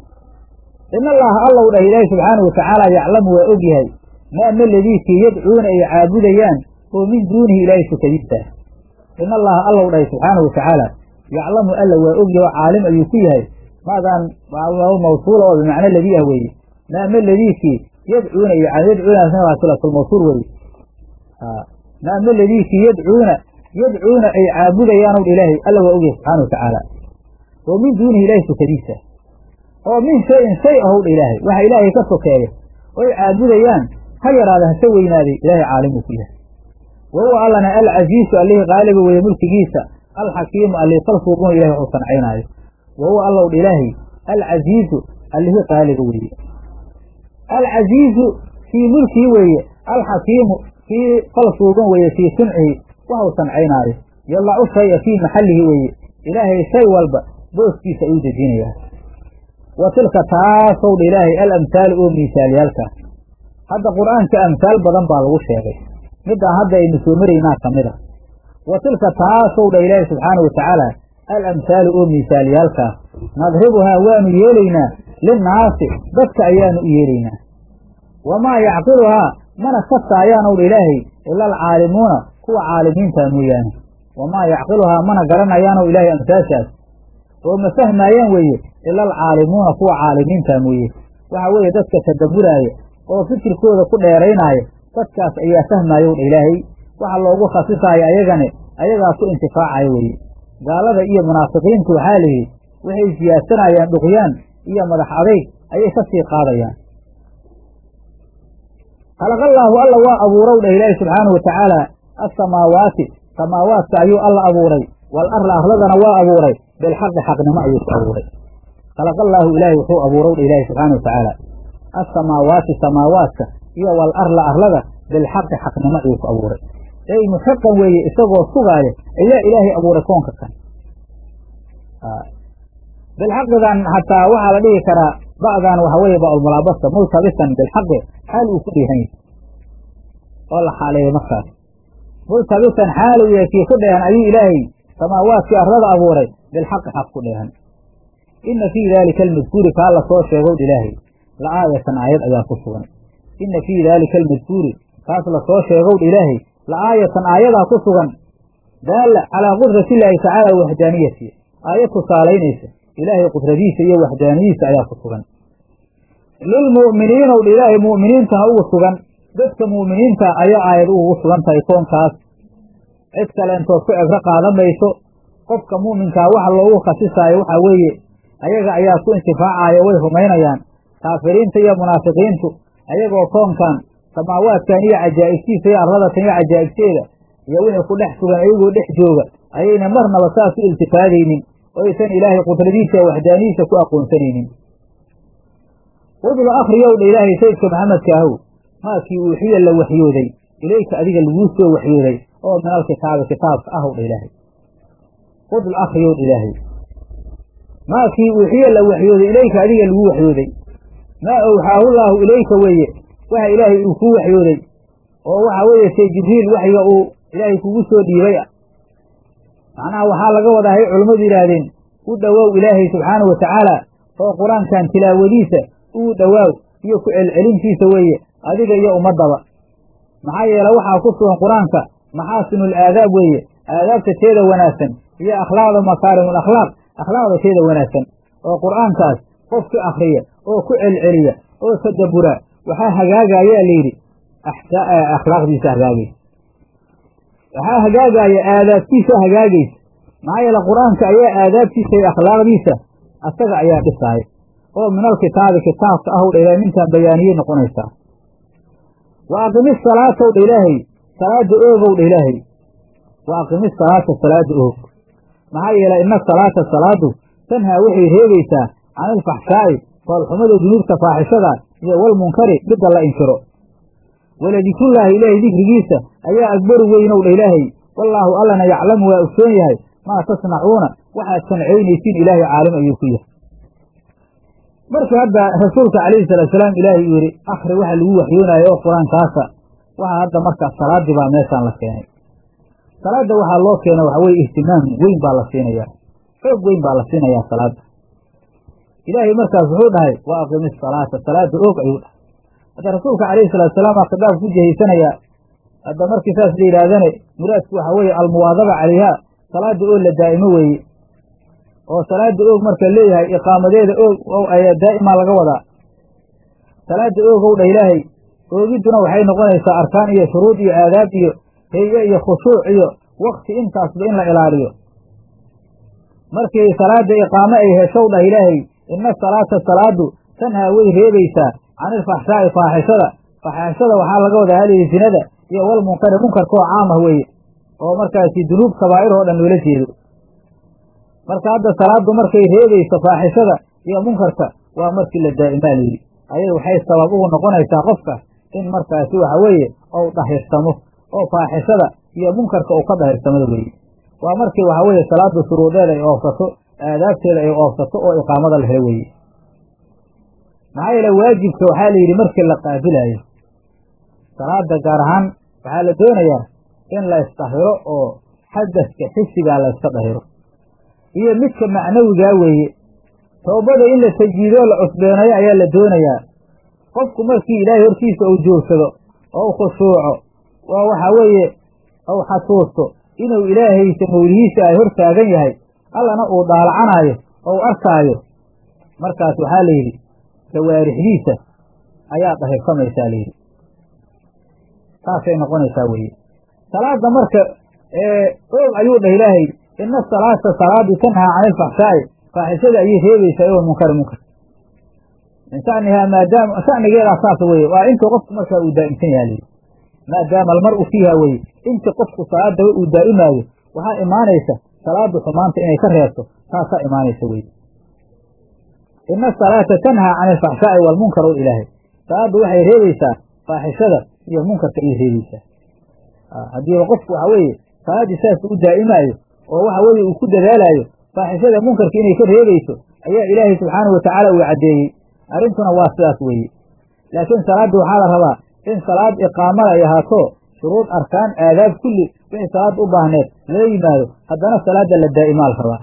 in allaha allow dhah ilaahay subxaana wa tacaala yaclamu waa og yahay maa ma ladiikii yadcuuna ay caabudayaan oo min duunihi ilaahay sukadiista in allaha allow dhahay subxaana wa tacaala yaclamu alla waa og yahay oo caalim ayuu ku yahay maadaan mawsuula oo bimacno ladii ah weeye maa ma ladiikii yadcuuna yadcuunaasna waa silatulmawsuul weeye maa ma ladiikii yadcuuna yadcuuna ay caabudayaanow ilaahay alla waa og yahay subxaana wa tacaala oo min duunihi ilaahay sukadiisa oo min shayin shay ahow dha ilaahay waxa ilaahay ka sokeeya oy caabudayaan ha yaraada hase weynaaday ilaahay caalimuu ku yahay wa huwa allana alcasiisu allihii qaaliba weeye mulkigiisa alxakiimu allihii falsuuquna ilahay waxuu sancaynaayo wa huwa allow dha ilaahay alcasiizu allihii qaaliba weeye alcasiizu fii mulkii weeye alxakiimu fii falsuuqun weeye fii suncihi waxuu sancaynaayo yalacu shaya fii maxallihi weeye ilaahay shay walba booskiisa ayuu dejinayaa wa tilka taasow dha ilaahay alamhaalu oo miisaalyaalkaa hadda qur'aanka amhaal badan baa lagu sheegay midaan hadda aynu soo maraynaa ka mid a wa tilka taasow dha ilaahay subxaana wa tacaala alamhaalu oo miisaalyaalkaa nadribuhaa waanu yeelaynaa linnaasi dadka ayaanu u yeelaynaa wamaa yacqiluhaa mana kastaayaanow dha ilaahay ila alcaalimuuna kuwa caalimiintaa mooyaane wamaa yacqiluhaa mana garanayaanow ilaahay amsaashaas oo ma fahmaayaan weeye ila alcaalimuuna kuwa caalimiinta mooye waxa weeye dadka tadabburaaya oo fikirkooda ku dheeraynaayo dadkaas ayaa fahmaayow dha ilaahay waxa loogu khasisaayo ayagane ayagaa ku intifaacayo weeye gaalada iyo munaafiqiintu waxaa layidhi waxay siyaadsanayaan dhuqyaan iyo madax adayg ayay ka sii qaadayaan khalaqallaahu alla waa abuurow dhah ilaahi subxaanahu wa tacaala assamaawaati samaawaadka ayuu alla abuuray wal arla arladana waa abuuray bilxaqi xaqnimo ayuu ku abuuray khalaqallaahu ilaahay wuxuu abuurow dha ilaahi subxaana wa tacaala assamaawaati samaawaadka iyo wal arla arlada bilxaqi xaqnimo ayuu ku abuuray ey muxiqan weeye isagoo sugaaya ayaa ilaahay abuuray koonka kan bilxaqidan xataa waxaa la dhihi karaa ba'dan waxa weeye ba'ulmulaabasa multabisan bilxaqi xaal uu ku dheehan yahay oo la xaaleeyay markaas multabisan xaalu yahay kii ku dheehan ayuu ilaahay samaawaadkii arlada abuuray bilxaqi xaq ku dheehan inna fii daalika almadkuuri kaa la soo sheegow ilaahay la aayatan aayad ayaa ku sugan inna fii daalika almadkuuri kaas la soo sheegow ilaahay la aayatan aayadaa ku sugan daalla calaa qudrati illaahi tacaala waxdaaniyati aayad tusaalaynaysa ilaahay qudradiisa iyo waxdaaniyadiisa ayaa ku sugan lilmu'miniinow dha ilaahay mu'miniintana ugu sugan dadka mu'miniinta ayaa aayad ugu sugan tahay koonkaas cid kaleentood ku ebro qaadan mayso qofka mu'minkaa waxa loogu khasisaayo waxaa weeye ayaga ayaa ku intifaacaayo way rumaynayaan kaafiriinta iyo munaafiqiintu ayagoo koonkan samaawaadkan iyo cajaa'ibtiisa iyo arladatan iyo cajaa'ibteeda iyo wixii ku dhex sugan ayagoo dhex jooga ayayna marnaba saas u iltifaadaynin oo aysan ilaahay qudradiisa iyo waxdaanidiisa ku aqoonsanaynin udlu akhriyow dha ilaahay sayidka maxamedka ahow maakii uuxiya la waxyooday ilayka adiga laguu soo waxyooday oo min alkitaabi kitaabka ahow dha ilaahay udlu akhriyow dha ilaahay maakii uuxiya la waxyooday ilayka adiga lagu waxyooday maa awxaahu llaahu ilayka weeye waxa ilaahay uu kuu waxyooday oo waxa weeye say jibriil waxyiga uu ilaahay kugu soo dhiibay ah macnaha waxaa laga wadaa hay culummadu yidhaahdeen u dhowow ilaahay subxaanahu watacaala oo qur-aankan tilaawadiisa uu dhowaaw iyo ku celcelintiisa weeye adiga iyo ummaddaba maxaa yeele waxaa ku sugan qur-aanka maxaasinul aadaab weeye aadaabta teeda wanaagsan iyo akhlaaqda makaarimul akhlaaq akhlaaqda teeda wanaagsan oo qur'aankaas qofki akhriya oo ku celceliya oo tadabbura waxaa hagaagayaa layidhi akhlaaqdiisa hagaagaysa waxaa hagaagaya aadaabtiisa hagaagaysa maxaa yeele qur-aanka ayaa aadaabtiisa iyo akhlaaqdiisa asaga ayaa dhisaaya oo min alkitaabi kitaabka ahow dha ilahay ninkaan bayaaniyey noqonaysaa wa aqimi salaatow dha ilaahay salaada oogow dha ilaahay wa aqimi salaata salaada oog maxaa yeelay ina salaata salaadu tanhaa waxay reebaysaa can ilfaxshaa'i foolxumada dunuubta faaxishada iyo walmunkari midda la inkiro waladikrullaahi ilaahay dikrigiisa ayaa agbaru weynow dha ilaahay wallaahu allana yaclamu waa ogsoon yahay maa tasnacuuna waxaad sancaynaysiin ilaahay caalim ayuu ku yahay marka hadda rasuulka calayhi salaatusalaam ilaahay uu yidhi akhri waxa lagu waxyoonaayo oo qur-aankaasa waxaa hadda markaa salaaddii baa meeshaan la keenay salaadda waxaa loo keena waxa weye ihtimaam weyn baa la siinayaa xoog weyn baa la siinayaa salaadda ilaahay markaas wuxuu dhahay wa aqimi salaata salaada oog ayuu dhahay hadda rasuulka calayhi salaatusalaam aa khitaabka ku jihaysanayaa hadda markii saas la yidhaahdane muraadku waxa weeye almuwaadaba calayha salaada oo la daa'imo weeye oo salaada oog marka leeyahay iqaamadeeda oog ayaa daa'imaa laga wadaa salaada oogow dha ilaahay oogidduna waxay noqonaysaa arkaan iyo shuruud iyo aadaab iyo heye iyo khushuuc iyo wakti intaasba in la ilaaliyo markii salaada iqaamo ay heshow dhah ilaahay ina salaata salaadu tanhaa way reebaysaa can ilfaxshaa'i faaxishada faaxishada waxaa laga wadaa halii zinada iyo walmunkari munkarkaoo caam ah weeye oo markaasi dunuub kabaa'ir oo dhan loola jeedo marka hadda salaaddu markay reebayso faaxishada iyo munkarka waa markii la daa'imaa layidhi ayada waxay sabab ugu noqonaysaa qofka in markaasi waxa weeye ou dahirsamo oo faaxishada iyo munkarka uu ka dahirsamada weeye waa markii waxa weeye salaaddu shuruudeeda ay oofsato aadaabteeda ay oofsato oo iqaamada la helo weeye maxaa yeele waajibka waxaa la yidhi markii la qaabilaayo salaada gaar ahaan waxaa la doonayaa in la isdahiro oo xadaska xisigaa la yska dahiro iyo midka macnawigaa weeye toobada in la tajiidoo la cusbeenayo ayaa la doonayaa qofku markii ilaahay hortiisa uu joogsado oo u khushuuco oo waxaa weeye uu xasuusto inuu ilaahaysa mawlihiisa ay hor taagan yahay allana uu daalacanaayo oo u arkaayo markaas waxaa la yidhi jawaarixdiisa ayaa dahirsamaysaa layidhi saasay noqonaysaa weeye salaada marka oog ayuu dhah ilaahay ina salaata salaadu tanhaa cani ilfaxshaa'i faaxishada ayay reebaysaa oo munkar munkar min shanihaa maadaama shanigeedaa saas weye waa inta qofku markaa uu daa'imsan yaha layidhi maadaama almar-u fiiha weye inta qofku salaadaba uu daa'imaayo waxaa imaanaysa salaadu xumaanta inay ka reebto taasaa imaanaysa weye ina asalaata tanhaa cani alfaxshaa'i waalmunkar o ilaahay salaaddu waxay reebaysaa faaxishada iyo munkarka ayay reebaysaa haddiiba qofku waxa weeye salaaddii saas u daa'imaayo oo waxa weeye uu ku dadaalaayo faaxishada munkarka inay ka reebayso ayaa ilaahay subxaanahu watacaala uu caddeeyey arrintuna waa sidaas weeye laakiin salaadda waxaa la rabaa in salaad iqaamada ay ahaato shuruud arkaan aadaab kulli wixii salaadda u baahneed lala yimaado haddana salaadda la daa'imaal rabaa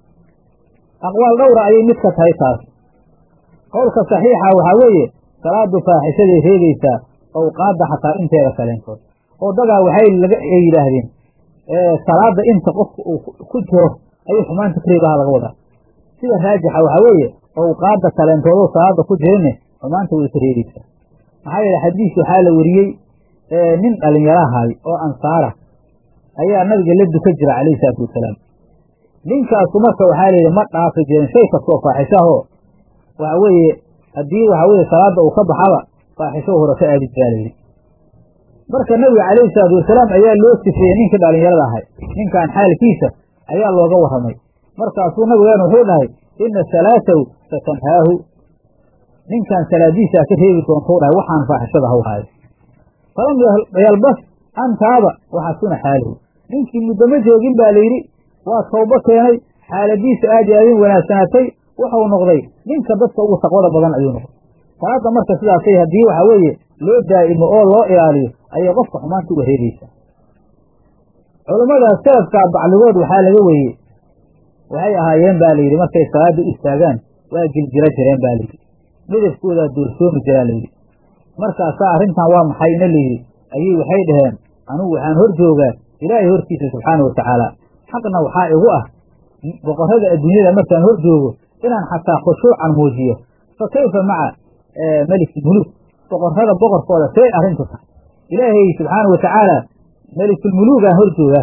aqwaal dhowra ayay mid ka tahay taas qowlka saxiixa waxaa weeye salaadu faaxishaday reebaysaa awqaadda xataa inteeda kaleentood oo dagaa waxay laga ay yidhaahdeen salaada inta qofka uu ku jiro ayuu xumaanta ka reebaha laga wadaa sida raajixa waxaa weeye awqaadda kaleentoodoo salaada ku jirine xumaanta way ka reebaysaa maxaa yeele xadiis waxaa la wariyey nin dhalinyarahay oo ansaara ayaa nabiga la dukan jira calayhi salaatu wasalaam ninkaasu marka waxaa layidhi ma dhaafi jirin shay kastoo faaxishahoo waxa weeye haddii waxa weye salaada uu ka baxaba faaxisho hore ka aadi jiraa layidhi marka nabiga calayhi salaatu wasalaam ayaa loo sifeeyey ninkii dhalinyarada ahay ninkan xaalkiisa ayaa looga warramay markaasuu nabigeenu wuxuu dhahay ina salaatahu satanhaahu ninkan salaadiisaa ka reebi doontou dhahay waxaan faaxishada haw haayo falam yalbas an taaba waxasuna xaaluhu ninkii muddo ma joogin baa layidhi waa tawbo keenay xaaladiisa aad iyo aadin wanaagsanaatay wuxuu noqday ninka dadka ugu taqwada badan ayuu noqday salaadda marka sidaasay haddii waxa weeye loo daa'imo oo loo ilaaliyo ayay qofka xumaanta uga reebaysaa culammada salafkaa bacligood waxaa laga weeyey waxay ahaayeen baa layidhi markay salaadda u istaagaan waa giljiro jireen baa layidhi midabkoodaa doorsoomi jiraa layidhi markaasaa arrintan waa maxayna layidhi ayay waxay dhaheen anugu waxaan hor joogaa ilaahay hortiisa subxaana wa tacaala xaqna waxaa igu ah boqorrada adduunyada markaan hor joogo inaan xataa khushuucan muujiyo fa kayfa maca melikilmuluuk boqorrada boqorkooda see arrintu tahay ilaahay subxaana wa tacaala melikulmuluugaan hor joogaa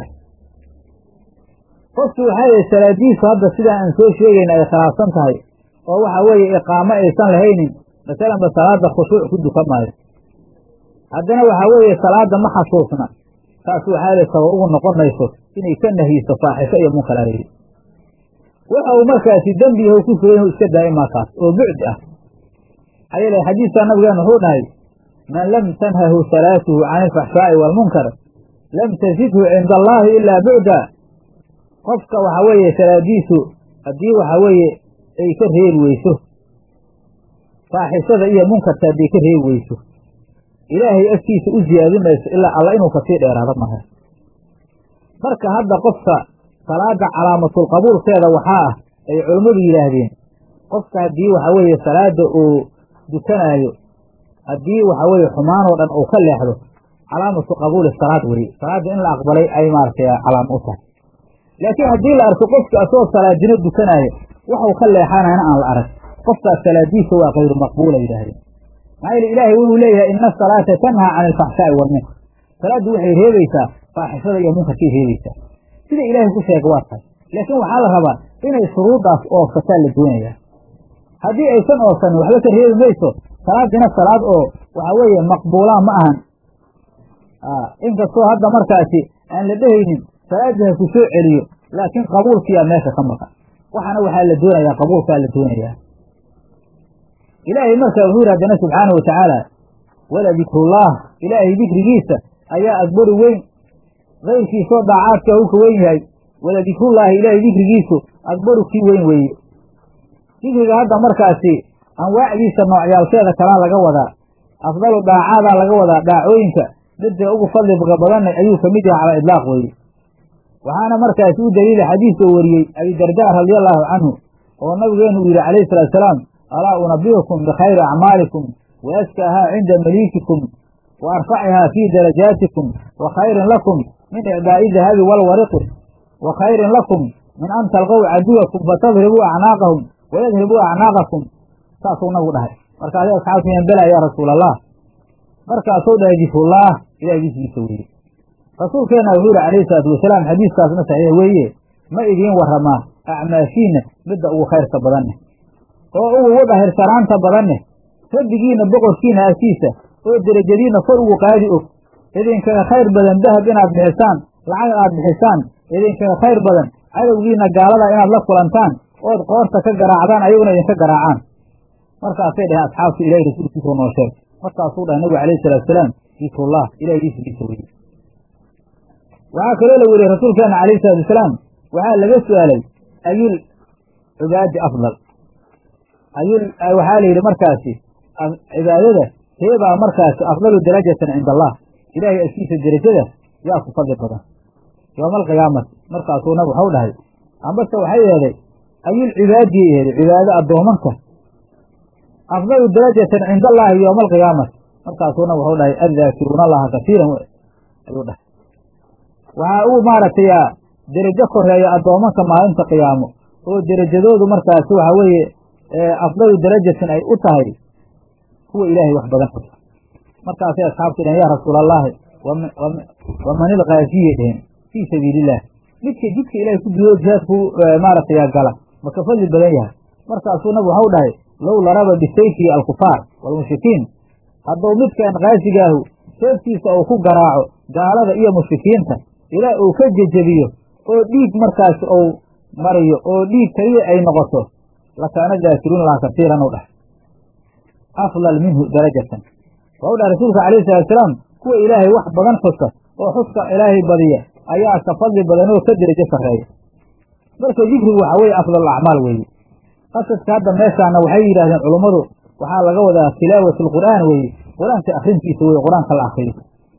qofki waxaa yihi salaadiisu hadda sidaa aan soo sheegayna ay khilaafsan tahay oo waxa weeye iqaamo aysan lahaynin masalanba salaada khushuuc ku dukan maayo haddana waxaa weeye salaada ma xasuusna taas waxaa li sabab ugu noqon mayso inay ka nahiyiso faaxisho iyo munkar alayhi waxa uu markaasi dembiyahu ku sugan inuu iska daa'imaa kaas oo bucdi ah maxaa yeele xadiiskaa nabigeena wuxuu dhahay man lam tanhahu salaatuhu can ilfaxshaa'i waalmunkar lam tazidhu cinda allaahi ilaa bucda qofka waxa weeye salaadiisu haddii waxa weeye ay ka reebi weyso faaxishada iyo munkarka hadday ka reebi weyso ilaahay afkiisa u ziyaadin mayso ilaa alla inuu kasii dheeraado maha marka hadda qofka salaada calaamatul qabuulkeeda waxaa ah ay culammadu yidhaahdeen qofka haddii waxa weeye salaada uu dukanaayo haddii waxa weeye xumaanoo dhan uu ka leexdo calaamatu qabuuli salaad weye salaadda in la aqbalay ay maaragtay calaamo u tahay laakiin haddii la arko qofka asagoo salaadino dukanaayo waxuu ka leexanayna aan la arag qofkaas salaadiisa waa kayru maqbuula yidhaahdeen maxaa yeele ilaahay wuxuu leeyahay ina asalaata tanhaa cani alfaxshaa'i waalmunkar salaaddu waxay reebaysaa faaxishada iyo munkarkay reebaysaa sida ilaahay ku sheega waa tahay laakiin waxaa la rabaa inay shuruuddaas oofsataa la doonayaa haddii aysan oofsanin waxba ka reebi mayso salaadina salaad oo waxa weeye maqbuulaa ma ahan inkastoo hadda markaasi aan la dhehaynin salaadii ha ku soo celiyo laakiin qabuulkiyaa meesha ka maqan waxaana waxaa la doonayaa qabuulkaa la doonayaa ilaahay marka wuxuu yidhi haddana subxaana wa tacaala wala dikrullaah ilaahay dikrigiisa ayaa akbaru weyn kayrkiisoo daacaadka uu ka weyn yahay wala dikrullaahi ilaahay dikrigiisu akbaru kii weyn weeye dikriga hadda markaasi anwaacdiisa noocyaalkeeda kalaa laga wadaa afdalu daacaadaa laga wadaa daacooyinka midda ugu fadliga badanna ayuu ka mid yahay calaa idlaaq weeye waxaana markaasi u daliila xadiis oo wariyey abidardaa radia allaahu canhu oo nabigeenu uu yidhi calayhi salaatu salaam alaa unabiukum bikhayri acmaalikum wa askaahaa cinda maliikikum wa arfacihaa fii darajaatikum wa khayrin lakum min icdaa'i dahabi walwariqi wa khayrin lakum min an talqow caduwakum fatadribuu acnaaqahum wayadribuu acnaaqakum saasuu nabigu dhahay markaasi asxaabtu yanbela yaa rasuul allah markaasuu dhahay dikrullaah ilahay dikrigiisa weeye rasuulkeenna wuxuu yihi calayhi salaatu wasalaam xadiiskaasna saxiix weeye ma idiin warramaa acmaashiinna midda ugu khayrka badanne oo ugu dahirsanaanta badanne rabbigiinna boqorkiina agtiisa oo derajadiinna kor ugu qaadi og idinkaga khayr badan dahab inaad bixisaan lacag aad bixisaan idinkaga khayr badan cadowgiinna gaalada inaad la kulantaan ood qoorta ka garaacdaan ayaguna idinka garaacaan markaasay dhaheen asxaabtu ilahay rasuulkiisuu noo sheeg markaasuu dhahay nabigu calayhi salatu wasalaam dikrullah ilahay diisrigiisa weye waxaa kaloo la weriyey rasuulkeena calayhi salatu wasalaam waxaa laga su-aalay ayul cibaadi afdal ayul waxaa la yidhi markaasi cibaadada teebaa markaasi afdalu darajatan cinda allah ilaahay agtiisa derajada yaa ku fadli badan yowma alqiyaamati markaasuu nab waxau dhahay ambase waxay eeday ayulcibaadiyay eeday cibaado addoomanka afdalu darajatan cinda allaahi yowma alqiyaamati markaasuu nab waxau dhahay addaakiruuna allaha kasiiran ayuu dhahay waxaa uu maaragtay derajo koreeya addoomanka maalinta qiyaamo oo derajadoodu markaasi waxa weeye afdalu darajatin ay u tahay kuwa ilaahay wax badan xusa markaasay asxaabtu dhaheen yaa rasuula allaahi waman ilkaafiye dheheen fii sabiiliillah midka jidka ilahay ku biyo jihaadku maaragtay gala ma ka fadli badan yahay markaasuu nabigu waxau dhahay low laraba bisayfihi alkufaar waalmushrikiin hadduu midkan kaasigaahu seeftiisa uu ku garaaco gaalada iyo mushrikiinta ilaa uu ka jejebiyo oo dhiig markaas uu mariyo oo dhiig keliya ay noqoto lakaana daakiruuna laha kasiiran u dhahay afdal minhu darajatan waxau dhahay rasuulka calayhi salaatusalaam kuwa ilaahay wax badan xusa oo xuska ilaahay badiya ayaa ka fadli badan oo ka derajo sarreeya marka dikrigu waxaa weeye afdal acmaal weeye qasadka hadda meeshaana waxay yidhahdeen culummadu waxaa laga wadaa tilaawat alqur'aan weeye qur-aanka akrintiisa weye qur-aanka la akriyo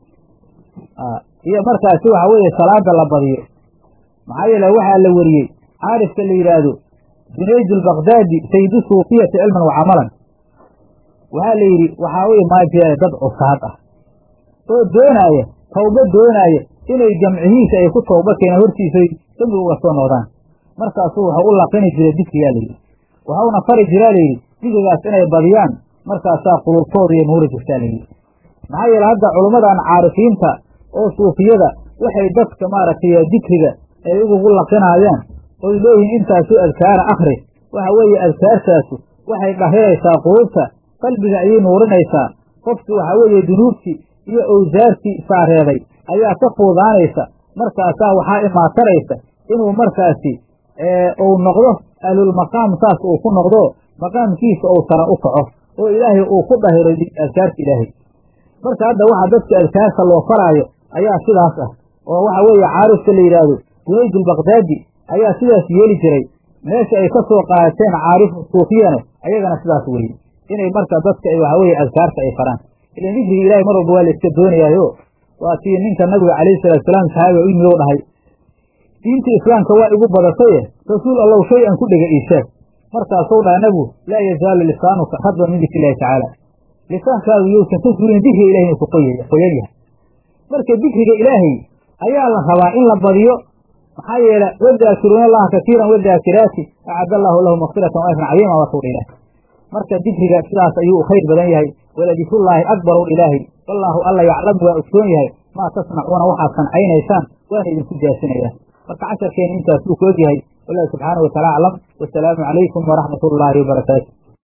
iyo markaasi waxaa weeye salaada la badiyo maxaa yeele waxaa la weriyey caarifka la yidhaahdo junayd albakdaadi sayidu suufiyati cilman wa camalan waxaa la yidhi waxaa weye maajee dad cusaad ah oo doonaaya tawba doonaaya inay jamcihiisa ay ku tawba keenaan hortiisa dembi uga soo noqdaan markaasuu waxau u laqini jiray dikriyaa layidhi waxauna fari jiraa layidhi dikrigaas inay badiyaan markaasaa qulubtooda iyo nuuri jirtaa layidhi maxaa yeele hadda culummadan caarifiinta oo suufiyada waxay dadka maaragtay dikriga ay ugu laqinaayaan oy leeyihiin intaasuu adkaara akhri waxa weeye adkaartaasu waxay dhahiraysaa qulubta qalbiga ayay nuurinaysaa qofki waxaa weeye dunuubtii iyo owsaartii saareeday ayaa ka fuudaanaysa markaasaa waxaa imaataraysa inuu markaasi uu noqdo ahlulmaqaam saas uu ku noqdo maqaamkiisa uu sara u kaco oo ilaahay uu ku dhahiro adkaarta ilaahay marka hadda waxa dadka adkaarta loo faraayo ayaa sidaas ah oo waxa weeye caarifka la yidhaahdo junayd albakdaadi ayaa sidaas yeeli jiray meesha ay ka soo qaadateen caarifu suufiyana ayagana sidaas weye inay marka dadka waxa weye adkaarta ay faraan ilan dikriga ilahay mar walba waa la iska doonayaayo waa tii ninka nabiga calayhi salaatusalaam saxaabiga u yimid o dhahay diinta islaamka waa igu badataye rasuul allow shay an ku dhega ii sheeg markaasuu dhaha nabigu laa yazaalu lisaanuka radba min dikri illahi tacaala lisaankaagu yousan ka suulin dikriga ilahay inuu ku qoyan yahay marka dikriga ilaahay ayaa la rabaa in la badiyo maxaa yeele wadaakiruuna allaha kasiiran wadaakiraati acad allaahu lahu makfiratan wa ajran cadiima watuu dha ilaah marka dikriga sidaas ayuu u khayr badan yahay waladikrullaahi akbaru ilaahi wallaahu alla yaclamu waa ogsoon yahay maa tasnacuuna waxaad sancaynaysaan waana idinku jaasinayaa marka casharkeena intaasuu ku ogyahay wallahu subxaanahu wataala aclam wasalaamu calaykum waraxmat ullaahi wabarakaatu